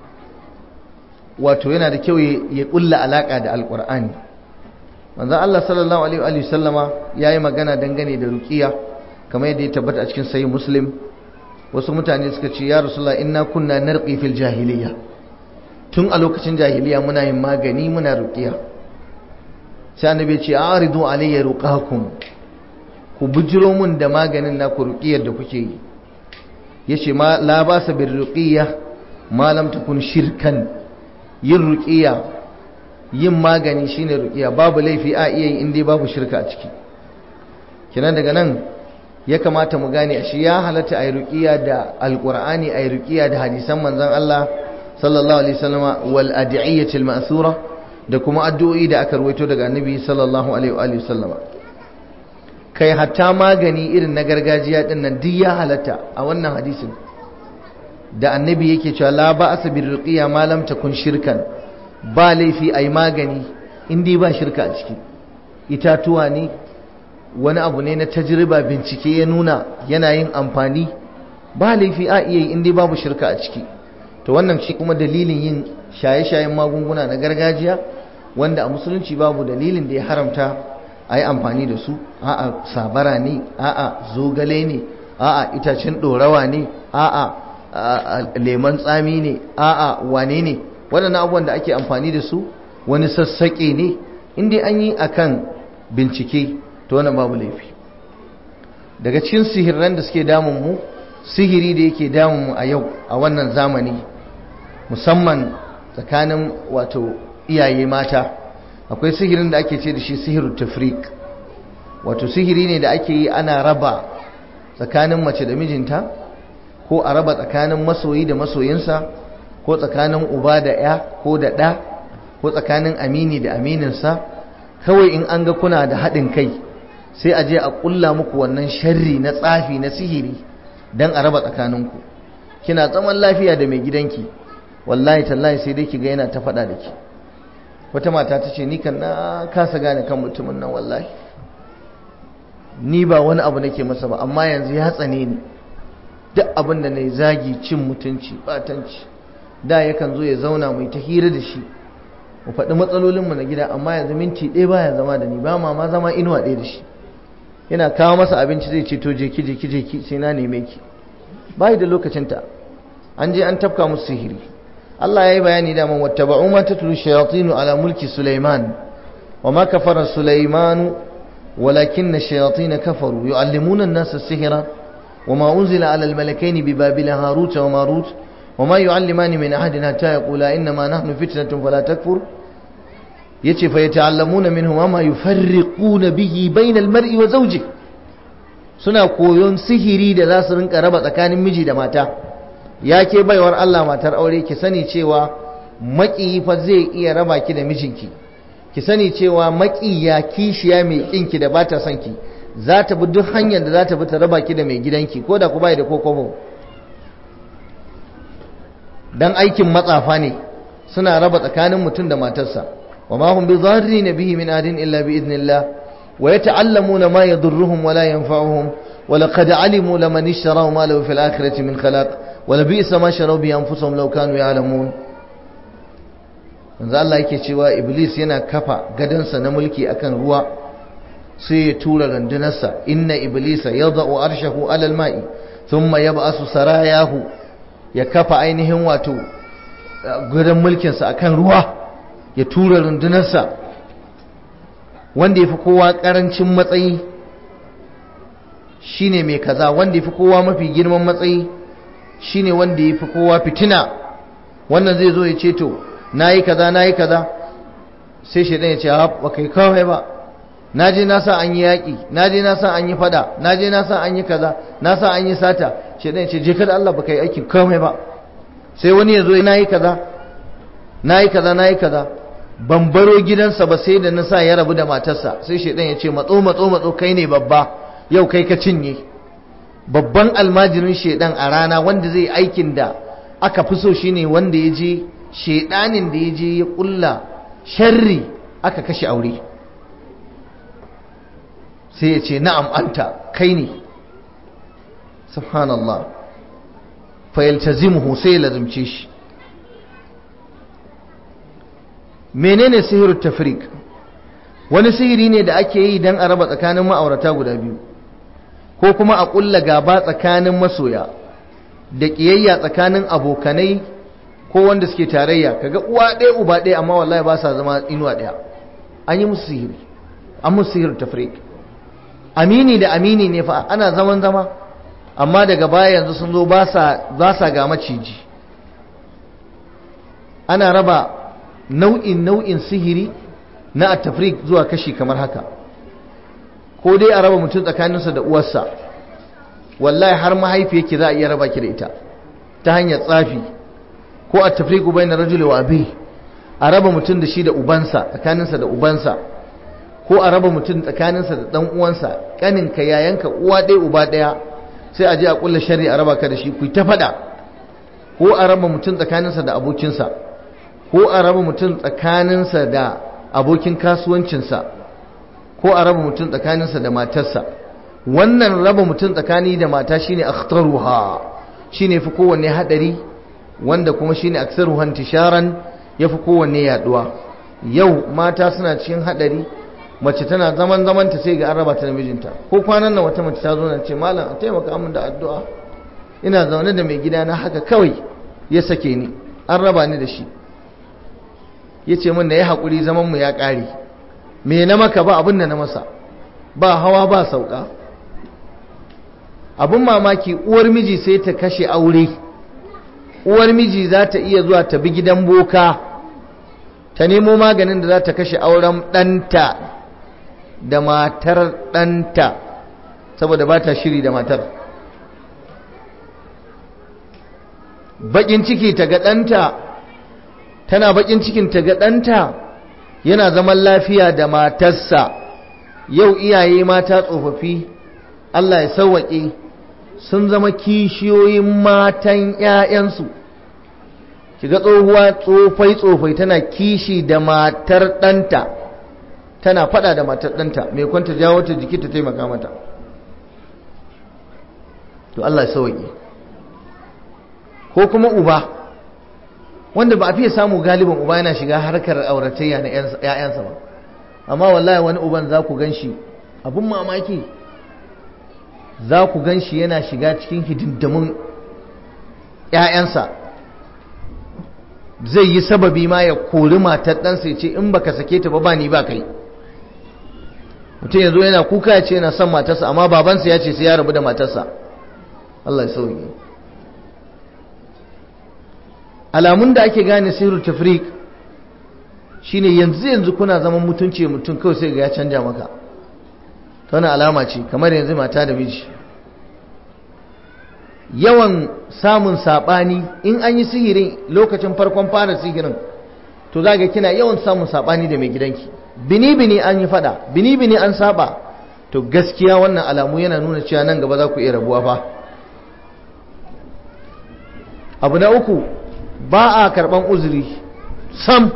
wato yana da kyau ya ƙulla alaƙa da alƙur'ani manzan Allah sallallahu Alaihi wasallama ya yi magana dangane da ruƙiya kamar yadda ya tabbata a cikin sayi muslim wasu mutane suka ce ya rasulullah inna kunna narqi fil jahiliya tun a lokacin jahiliya muna yin magani muna ruqiya sai annabi ce aridu alayya ruqakum ku bujiro mun da maganin na ku ruqiyar da kuke yi yace ma la basa bir ruqiya ma lam takun shirkan yin ruqiya yin magani shine ruqiya babu laifi a iya yi inda babu shirka a ciki kenan daga nan ya kamata mu gane shi ya halatta ayi ruqiya da alqur'ani ayi ruqiya da hadisan manzon Allah sallallahu alaihi wasallama wal ad'iyatil ma'thura da kuma addu'o'i da aka ruwaito daga annabi sallallahu alaihi wasallama kai hatta magani irin na gargajiya din nan duk ya halatta a wannan hadisin da annabi yake cewa la ba'sa bir ruqiya ma lam takun shirkan ba laifi ai magani in dai ba shirka a ciki itatuwa ne wani abu ne na tajriba bincike ya nuna yana yin amfani ba laifi a iya yi in dai babu shirka a ciki to wannan shi kuma dalilin yin shaye-shayen magunguna na gargajiya wanda a musulunci babu dalilin da ya haramta a yi amfani da su a'a sabara ne a'a zogale ne a'a itacen ɗorawa ne a'a lemon tsami ne a'a wane ne waɗannan abubuwan da ake amfani da su wani sassaƙe ne inda an yi akan bincike to wannan babu laifi daga cikin sihirran da suke damun mu sihiri da yake damun mu a yau a wannan zamani musamman tsakanin wato iyaye mata akwai sihirin da ake ce da shi sihiru tafrik wato sihiri ne da ake yi ana raba tsakanin mace da mijinta ko a raba tsakanin masoyi da masoyinsa ko tsakanin uba da ya ko da ɗa ko tsakanin amini da amininsa kawai in an ga kuna da haɗin kai sai a je a ƙulla muku wannan sharri na tsafi na sihiri don a raba tsakaninku kina zaman lafiya da mai gidanki wallahi tallahi sai dai ki ga yana ta faɗa da ki wata mata ta ce ni kan na kasa gane kan mutumin nan wallahi ni ba wani abu nake masa ba amma yanzu ya tsane ni duk abin da na zagi cin mutunci batanci da yakan zo ya zauna mai ta hira da shi mu faɗi matsalolinmu na gida amma yanzu minti ɗaya baya zama da ni ba ma ma zama inuwa ɗaya da shi yana kawo masa abinci zai ce to je ki je ki je ki sai na neme ki bai da lokacinta an je an tafka musu sihiri Allah ya yi bayani da man wattaba'u ma tatlu shayatin ala mulki Sulaiman wa ma kafara Sulaiman walakin ash-shayatin kafaru yu'allimuna an-nasa as-sihra wa ma unzila ala al-malakaini bi babila harut wa marut wa ma yu'allimani min ahadin hatta yaqula inna ma nahnu fitnatun fala takfur yace fa yata'allamuna minhu ma yufarriquna bihi bayna al-mar'i wa zawjihi suna koyon sihiri da za su rinka raba tsakanin miji da mata ya ke baiwar Allah matar aure ki sani cewa maƙiyi fa zai iya raba ki da mijinki ki sani cewa maƙiya kishiya mai ƙinki da bata son ki za ta bi duk hanyar da za ta bi ta raba ki da mai gidanki ko da ku bai da kokobo dan aikin matsafa ne suna raba tsakanin mutum da matarsa wa ma hum bi dharrin bihi min adin illa bi idnillah wa yata'allamuna ma yadurruhum wa la yanfa'uhum wa laqad alimu laman ishtaraw ma lahu fil akhirati min khalaq wa labisa ma sharaw bi anfusihim law kanu ya'lamun manzo Allah yake cewa iblis yana kafa gadansa na mulki akan ruwa sai ya tura rundunarsa inna iblisa yada'u arshahu alal ma'i thumma yab'asu sarayahu ya kafa ainihin wato gudan mulkinsa akan ruwa ya tura rundunarsa wanda ya fi kowa karancin matsayi shine mai kaza wanda ya fi kowa mafi girman matsayi shine wanda ya fi kowa fitina wannan zai zo ya ce to na yi kaza na yi kaza sai shaidan ya ce ba kai kawai ba na je na sa an yi yaƙi na je na sa an yi fada na je na sa an yi kaza na sa an yi sata shaidan ya ce je kada Allah ba kai aikin kawai ba sai wani ya zo na yi kaza na yi kaza na yi kaza ban baro gidansa ba sai da na sa ya rabu da matarsa sai shaidan ya ce matso matso matso kai ne babba yau kai ka cinye babban almajirin shaidan a rana wanda zai aikin da aka fi so shine wanda ya je shaidanin da ya je ya kulla sharri aka kashe aure sai ya ce na'am anta kai ne subhanallah fayaltazimuhu sai ya lazimce shi menene sihirut tafriq wani sihiri ne da ake yi don a raba tsakanin ma'aurata guda biyu ko kuma a ƙulla gaba tsakanin masoya da ƙiyayya tsakanin abokanai ko wanda suke tarayya kaga uwa ɗaya uba ɗaya amma wallahi ba sa zama inuwa ɗaya an yi musu sihiri an musu sihir tafriq amini da amini ne fa ana zaman zama amma daga baya yanzu sun zo ba sa ga maciji ana raba nau'in nau'in sihiri na at-tafriq zuwa kashi kamar haka ko dai a raba mutum tsakaninsa da uwarsa wallahi har mahaifi yake za a iya raba ki da ita ta hanyar tsafi ko a tafriqu bayna rajuli wa abi a raba mutum da shi da ubansa tsakaninsa da ubansa ko a raba mutum tsakaninsa da dan uwansa kaninka yayanka uwa ɗaya uba ɗaya sai a je a kulla shari a raba ka da shi ku ta faɗa ko a raba mutum tsakaninsa da abokinsa ko a raba mutum tsakaninsa da abokin kasuwancinsa ko a raba mutum tsakaninsa da matarsa wannan raba mutum tsakani da mata shine akhtaruha shine fi kowanne hadari wanda kuma shine aktsaruha intisharan yafi kowanne yaduwa yau mata suna cikin hadari mace tana zaman zaman ta sai ga an raba ta da mijinta ko kwanan nan wata mace ta zo na ce malam a taimaka min da addu'a ina zaune da mai gida na haka kawai ya sake ni an raba ni da shi ya ce min da ya haƙuri zaman mu ya ƙare me na maka ba abin da na masa ba hawa ba sauka abin mamaki uwar miji sai ta kashe aure uwar miji za ta iya zuwa ta bi gidan boka ta nemo maganin da za ta kashe auren ɗanta da matar ɗanta saboda ba ta shiri da matar baƙin ciki ta ga ɗanta tana baƙin cikin ta ga ɗanta yana zaman lafiya da matarsa yau iyaye mata tsofaffi Allah ya sauwaƙe sun zama kishiyoyin matan ‘ya'yansu kiga tsohuwa tsofai tsofai tana kishi da matar ɗanta tana fada da matar ɗanta mai kwanta jawo ta jiki ta taimaka mata to Allah ya sauke ko kuma uba wanda ba a fiye samu galibin uba yana shiga harkar auratayya na ‘ya'yansa ba amma wallahi wani uban za ku gan shi abin mamaki za ku gan shi yana shiga cikin hidindamin ‘ya'yansa zai yi sababi ma ya kori matar ɗansa ya ce in baka sake ta ba ba ni ba kai mutum yanzu yana kuka ya ce yana son matarsa amma babansa ya ce sai ya rabu da matarsa Allah ya sauke alamun da ake gane sirru tafrik shine yanzu yanzu kuna zaman mutunci mutum kawai sai ga ya canja maka ta wani alama ce kamar yanzu mata da miji yawan samun saɓani in an yi sihirin lokacin farkon fara sihirin to za ga kina yawan samun saɓani da mai gidanki bini-bini an yi fada bini-bini an saba to gaskiya wannan alamu yana nuna cewa nan gaba za ku iya rabuwa fa abu na uku ba a karɓan uzuri sam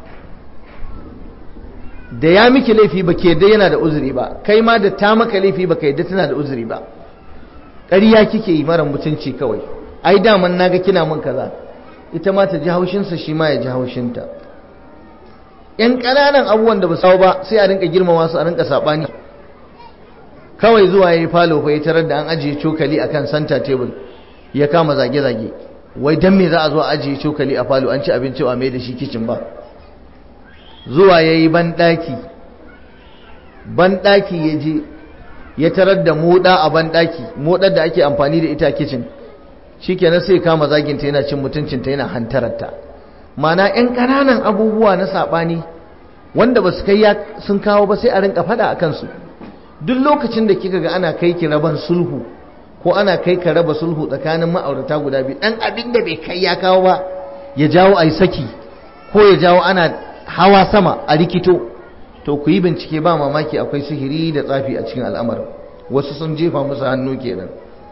da ya miki laifi ba ke yana da uzuri ba kai ma da ta maka laifi ba ka yadda tana da uzuri ba ƙarya kike yi mara mutunci kawai ai daman naga kina min kaza ita ma ta ji haushinsa shi ma ya ji haushinta yan ƙananan abubuwan da ba sawo ba sai a rinka girmama su a rinka saɓani kawai zuwa ya yi falo fa ya tarar da an ajiye cokali akan santa table ya kama zage-zage wai dan me za a zo a ajiye cokali a falo an ci abinci a mai da shi kicin ba zuwa ya yi banɗaki banɗaki ya je ya tarar da moɗa a banɗaki moɗar da ake amfani da ita kicin shi kenan sai kama zaginta yana cin mutuncinta yana hantararta mana 'yan ƙananan abubuwa na saɓani wanda ba su kai sun kawo ba sai a rinka faɗa a kansu duk lokacin da kika ga ana kai ki raban sulhu ko ana kai ka raba sulhu tsakanin ma'aurata guda biyu ɗan abin da bai kai ya kawo ba ya jawo a yi saki ko ya jawo ana hawa sama a rikito to ku yi bincike ba mamaki akwai sihiri da tsafi a cikin al'amarin wasu sun jefa musu hannu kenan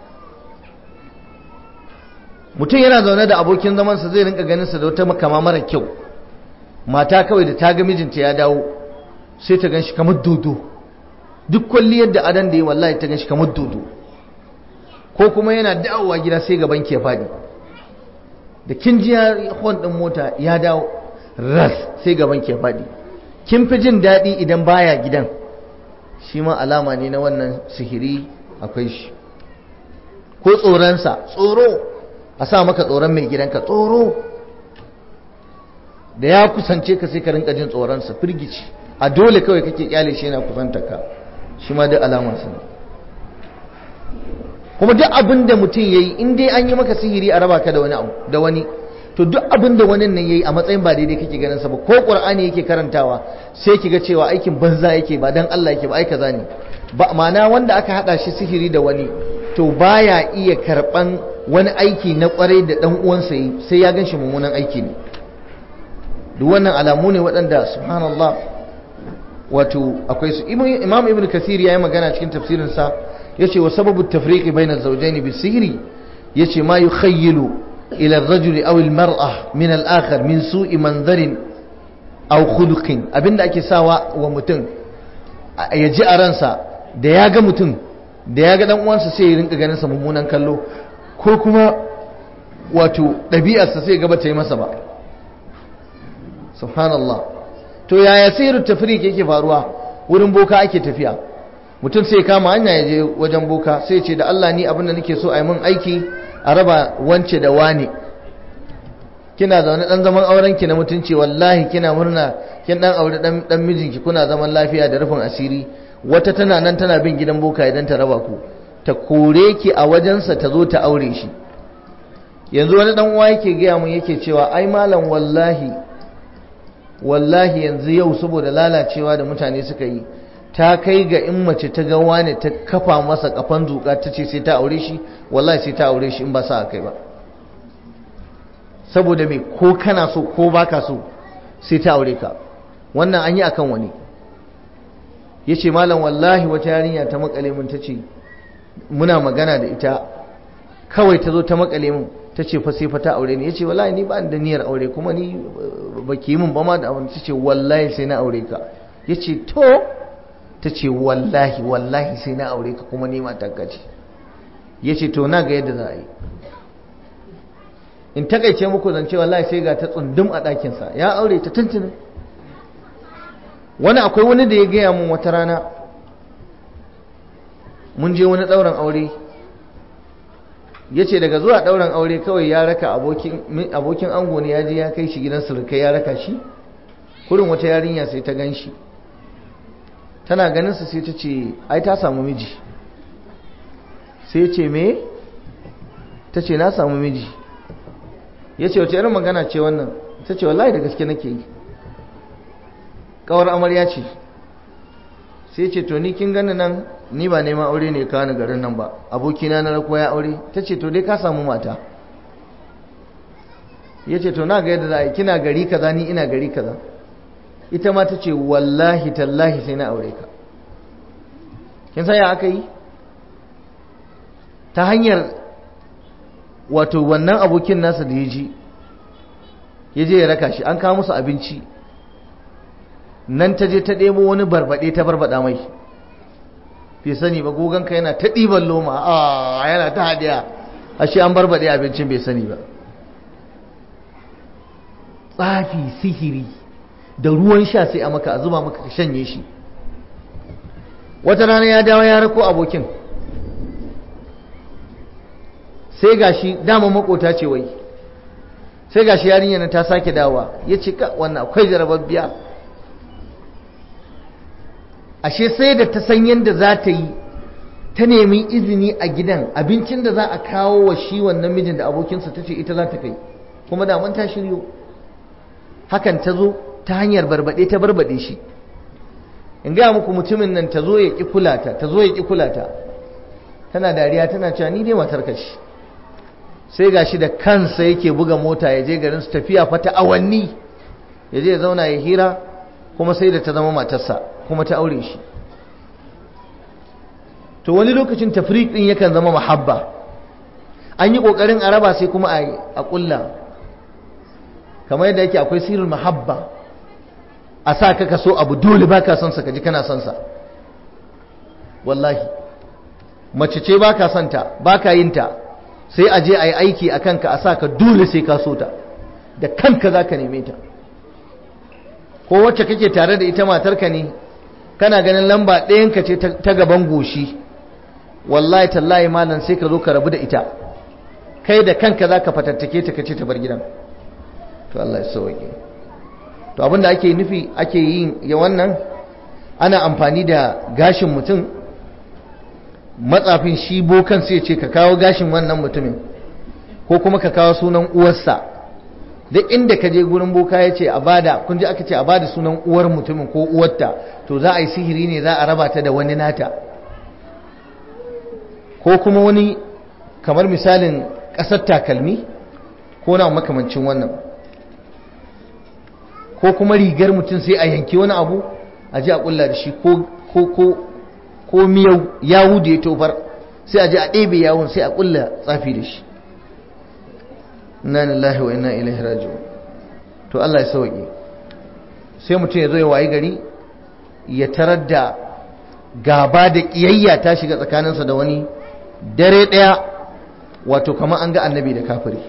mutum yana zaune da abokin zamansa zai rinka ganin sa da wata makama mara kyau mata kawai da ta ga mijinta ya dawo sai ta ganshi kamar dodo duk kwalliyar da adan da yi wallahi ta ganshi kamar dodo ko kuma yana dawowa gida sai gaban ke faɗi da kin ji hon ɗin mota ya dawo ras sai gaban ke faɗi kin fi jin daɗi idan baya gidan shi ma alama ne na wannan sihiri akwai shi ko tsoronsa tsoro a sa maka tsoron mai gidanka tsoro da ya kusance ka sai ka rinka jin tsoronsa firgici a dole kawai kake kyale shi yana kusanta ka shi ma duk alama sa kuma duk abin da mutum ya yi in dai an yi maka sihiri a raba ka da wani abu da wani to duk abin da wani nan yayi a matsayin ba daidai kake ganin sa ba ko qur'ani yake karantawa sai kiga cewa aikin banza yake ba dan Allah yake ba ai kaza ne ba ma'ana wanda aka hada shi sihiri da wani to baya iya karban wani aiki na kwarai da dan uwansa yi sai ya ganshi mummunan aiki ne duk wannan alamu ne waɗanda subhanallah wato akwai su imam ibn kasir yayi magana cikin tafsirin sa yace wa sababu tafriqi bayna az-zawjayn bis-sihri yace ma yukhayyilu ila ar-rajuli aw al-mar'a min al-akhar min su'i manzarin aw khuluqin abinda ake sawa wa mutum ya ji a ransa da ya ga mutum da ya ga dan uwansa sai ya rinka ganin sa mummunan kallo ko kuma wato ɗabi'arsa sai ga bata yi masa ba subhanallah to yaya sirrin tafriq yake faruwa wurin boka ake tafiya mutum sai kama hanya ya je wajen boka sai ce da Allah ni abin da nake so a yi min aiki a raba wance da wane kina zaune dan zaman auren ki na mutunci wallahi kina murna kin dan aure dan dan mijinki kuna zaman lafiya da rufin asiri wata tana nan tana bin gidan boka idan ta raba ku ta kore ki a wajensa ta zo ta aure shi yanzu wani dan uwa yake gaya mun yake cewa ai malam wallahi wallahi yanzu yau saboda lalacewa da mutane suka yi ta kai ga in mace ta ga wani ta kafa masa kafan zuka ta ce sai ta aure shi wallahi sai ta aure shi in ba sa kai ba saboda me ko kana so ko baka so sai ta aure ka wannan an yi akan wani yace malam wallahi wata yarinya ta makale mun tace muna magana da ita kawai ta zo ta makale mun ta ce fa sai fa ta aure ni ya ce wallahi ni ba da niyyar aure kuma ni ba ki yi min ba ma da aure ta ce wallahi sai na aure ka ya ce to ta ce wallahi wallahi sai na aure ka kuma ni matanka ce ya ce to na ga yadda za a yi in takaice muku zance wallahi sai ga ta tsundum a ɗakinsa ya aure ta tuntunin wani akwai wani da ya gaya mun wata rana mun je wani ɗauran aure ya ce daga zuwa ɗauran aure kawai ya raka abokin ango ne ya je ya kai shi gidan surukai ya raka shi kurin wata yarinya sai ta gan shi tana ganinsa sai ta ce ai ta samu miji sai ce me ta ce na samu miji ya ce wace irin magana ce wannan ta ce wallahi da gaske nake yi kawar amarya ce sai ce to ni kin gani nan ni ba neman aure ne kawo garin nan ba abokina na rako ya aure ta ce to dai ka samu mata ya ce to na ga yadda za a yi kina gari kaza ni ina gari kaza ita ma ta ce wallahi tallahi sai na aure ka kin san ya aka yi ta hanyar wato wannan abokin nasa da ya ji ya je ya raka shi an kawo musu abinci nan ta je ta ɗebo wani barbaɗe ta barbaɗa mai fi sani ba gogonka yana ta ɗiban loma a yana ta hadiya ashe an barbaɗe abincin bai sani ba tsafi sihiri da ruwan sha sai a maka a zuba maka ka shanye shi wata rana ya dawo ya rako abokin sai gashi dama makota ce wai sai gashi yarinya ta sake dawa ya ce ka wannan akwai jarababbiya ashe sai da ta san yadda za ta yi ta nemi izini a gidan abincin da za a kawo wa shi wannan mijin da abokinsa ta ce ita za ta kai kuma daman ta shiryo hakan ta zo ta hanyar barbaɗe ta barbaɗe shi in gaya muku mutumin nan ta zo ya ƙi kulata ta zo ya ƙi kulata tana dariya tana cewa ni dai matar kashi sai gashi da kansa yake buga mota ya je garin su tafiya fata awanni ya je ya zauna ya hira kuma sai da ta zama matarsa kuma ta aure shi to wani lokacin tafriq din yakan zama mahabba an yi kokarin a raba sai kuma a kulla kamar yadda yake akwai sirrul mahabba a sa ka kaso abu dole baka son sa kaji kana son sa wallahi mace ce baka son ta baka yin ta sai a je a yi aiki a kanka a sa ka dole sai ka so ta da kanka za ka neme ta ko wacce kake tare da ita matarka ne kana ganin lamba ɗayanka ce ta gaban goshi wallahi tallahi malam sai ka zo ka rabu da ita kai da kanka za ka fatattake ta kace ta bar gidan to Allah ya sauke to abinda ake nufi ake yin ya wannan ana amfani da gashin mutum matsafin shi bokan sai ce ka kawo gashin wannan mutumin ko kuma ka kawo sunan uwarsa duk inda ka je gurin boka ya ce a bada kun ji aka ce a bada sunan uwar mutumin ko uwarta to za a yi sihiri ne za a raba ta da wani nata ko kuma wani kamar misalin ƙasar takalmi ko na makamancin wannan ko kuma rigar mutum sai a yanki wani abu a ji a kulla da shi ko miyau yawu da ya tofar sai a ji a ɗebe yawon sai a kulla tsafi da shi inna lillahi wa inna ilaihi raji'un to Allah ya sauke sai mutum ya zo ya wayi gari ya tarar da gaba da kiyayya ta shiga tsakaninsa da wani dare ɗaya wato kamar an ga annabi da kafiri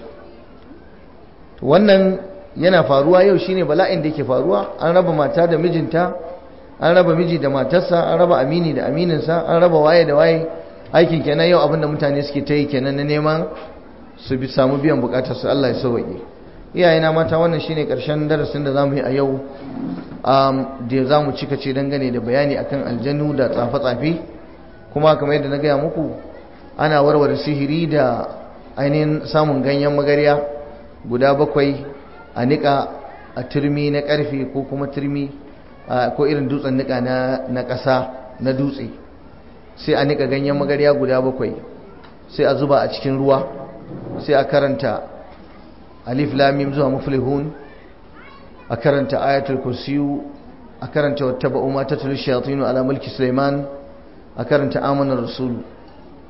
wannan yana faruwa yau shine bala'in da yake faruwa an raba mata da mijinta an raba miji da matarsa an raba amini da amininsa an raba waye da waye aikin kenan yau abinda mutane suke ta yi kenan na neman su bi samu biyan bukatar su Allah ya sauke iyayena mata wannan shine karshen darasin da zamu yi a yau da zamu cika ce dangane da bayani akan aljanu da tsafe-tsafe kuma kamar yadda na gaya muku ana warware sihiri da ainihin samun ganyen magarya guda bakwai a niƙa a turmi na ƙarfe ko kuma turmi ko irin dutsen niƙa na ƙasa na dutse sai a niƙa ganyen magarya guda bakwai sai a zuba a cikin ruwa sai a karanta alif lamim zuwa muflihun a karanta ayatul kursiyu a karanta wata ba'u ma tattalin shayatinu ala mulki suleiman a karanta amanar rasulu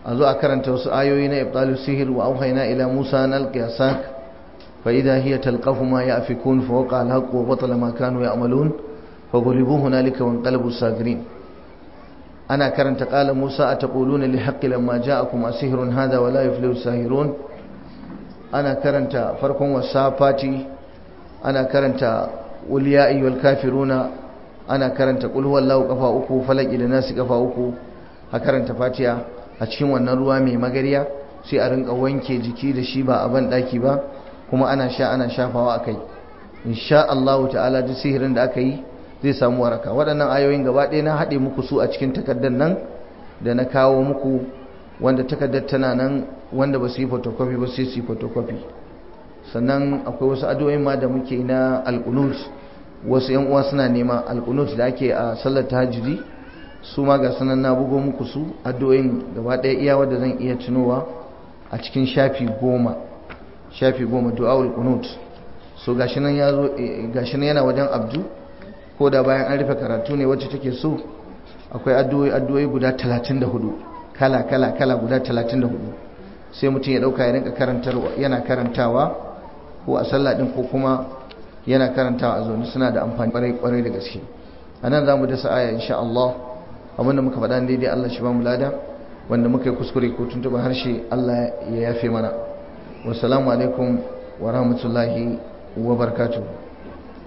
a zo a karanta wasu ayoyi na ibtalus sihir wa auhayna ila musa an alqi asak fa idha hiya talqafu ma yafikun fa waqa al-haqq wa batala ma kanu ya'malun fa ghulibu hunalika wa inqalabu sagirin ana karanta qala musa ataquluna li haqqi lamma ja'akum asihrun hadha wa la yuflihu sahirun ana karanta farkon wasafati ana karanta qul ya ayyuhal kafiruna ana karanta qul huwallahu kafa uku falaki da nasi kafa uku a karanta fatiha a cikin wannan ruwa mai magariya sai a rinka wanke jiki da shi ba a ban daki ba kuma ana sha ana shafawa akai insha Allah ta'ala duk sihirin da aka yi zai samu waraka waɗannan ayoyin gaba ɗaya na haɗe muku su a cikin takardar nan da na kawo muku wanda takardar tana nan wanda ba su yi photocopy ba sai su yi photocopy sannan akwai wasu addu'o'in ma da muke na alqunut wasu yan uwa suna nema alqunut da ake a sallar tahajjudi su ma ga sanan na bugo muku su addu'o'in gaba ɗaya iya wanda zan iya tunowa a cikin shafi goma shafi goma du'aul qunut so gashi nan yazo gashi nan yana wajen abdu ko da bayan an rufe karatu ne wacce take so akwai addu'o'i addu'o'i guda 34 kala kala kala guda 34 sai mutum ya dauka ya rinka karantarwa yana karantawa ko a sallah din ko kuma yana karantawa a zaune suna da amfani kwarai kwarai da gaske anan zamu dasa aya insha Allah abinda muka faɗa daidai Allah shi ba mu lada wanda muka yi kuskure ko tuntuɓa harshe Allah ya yafe mana wassalamu alaikum wa rahmatullahi wa barakatuh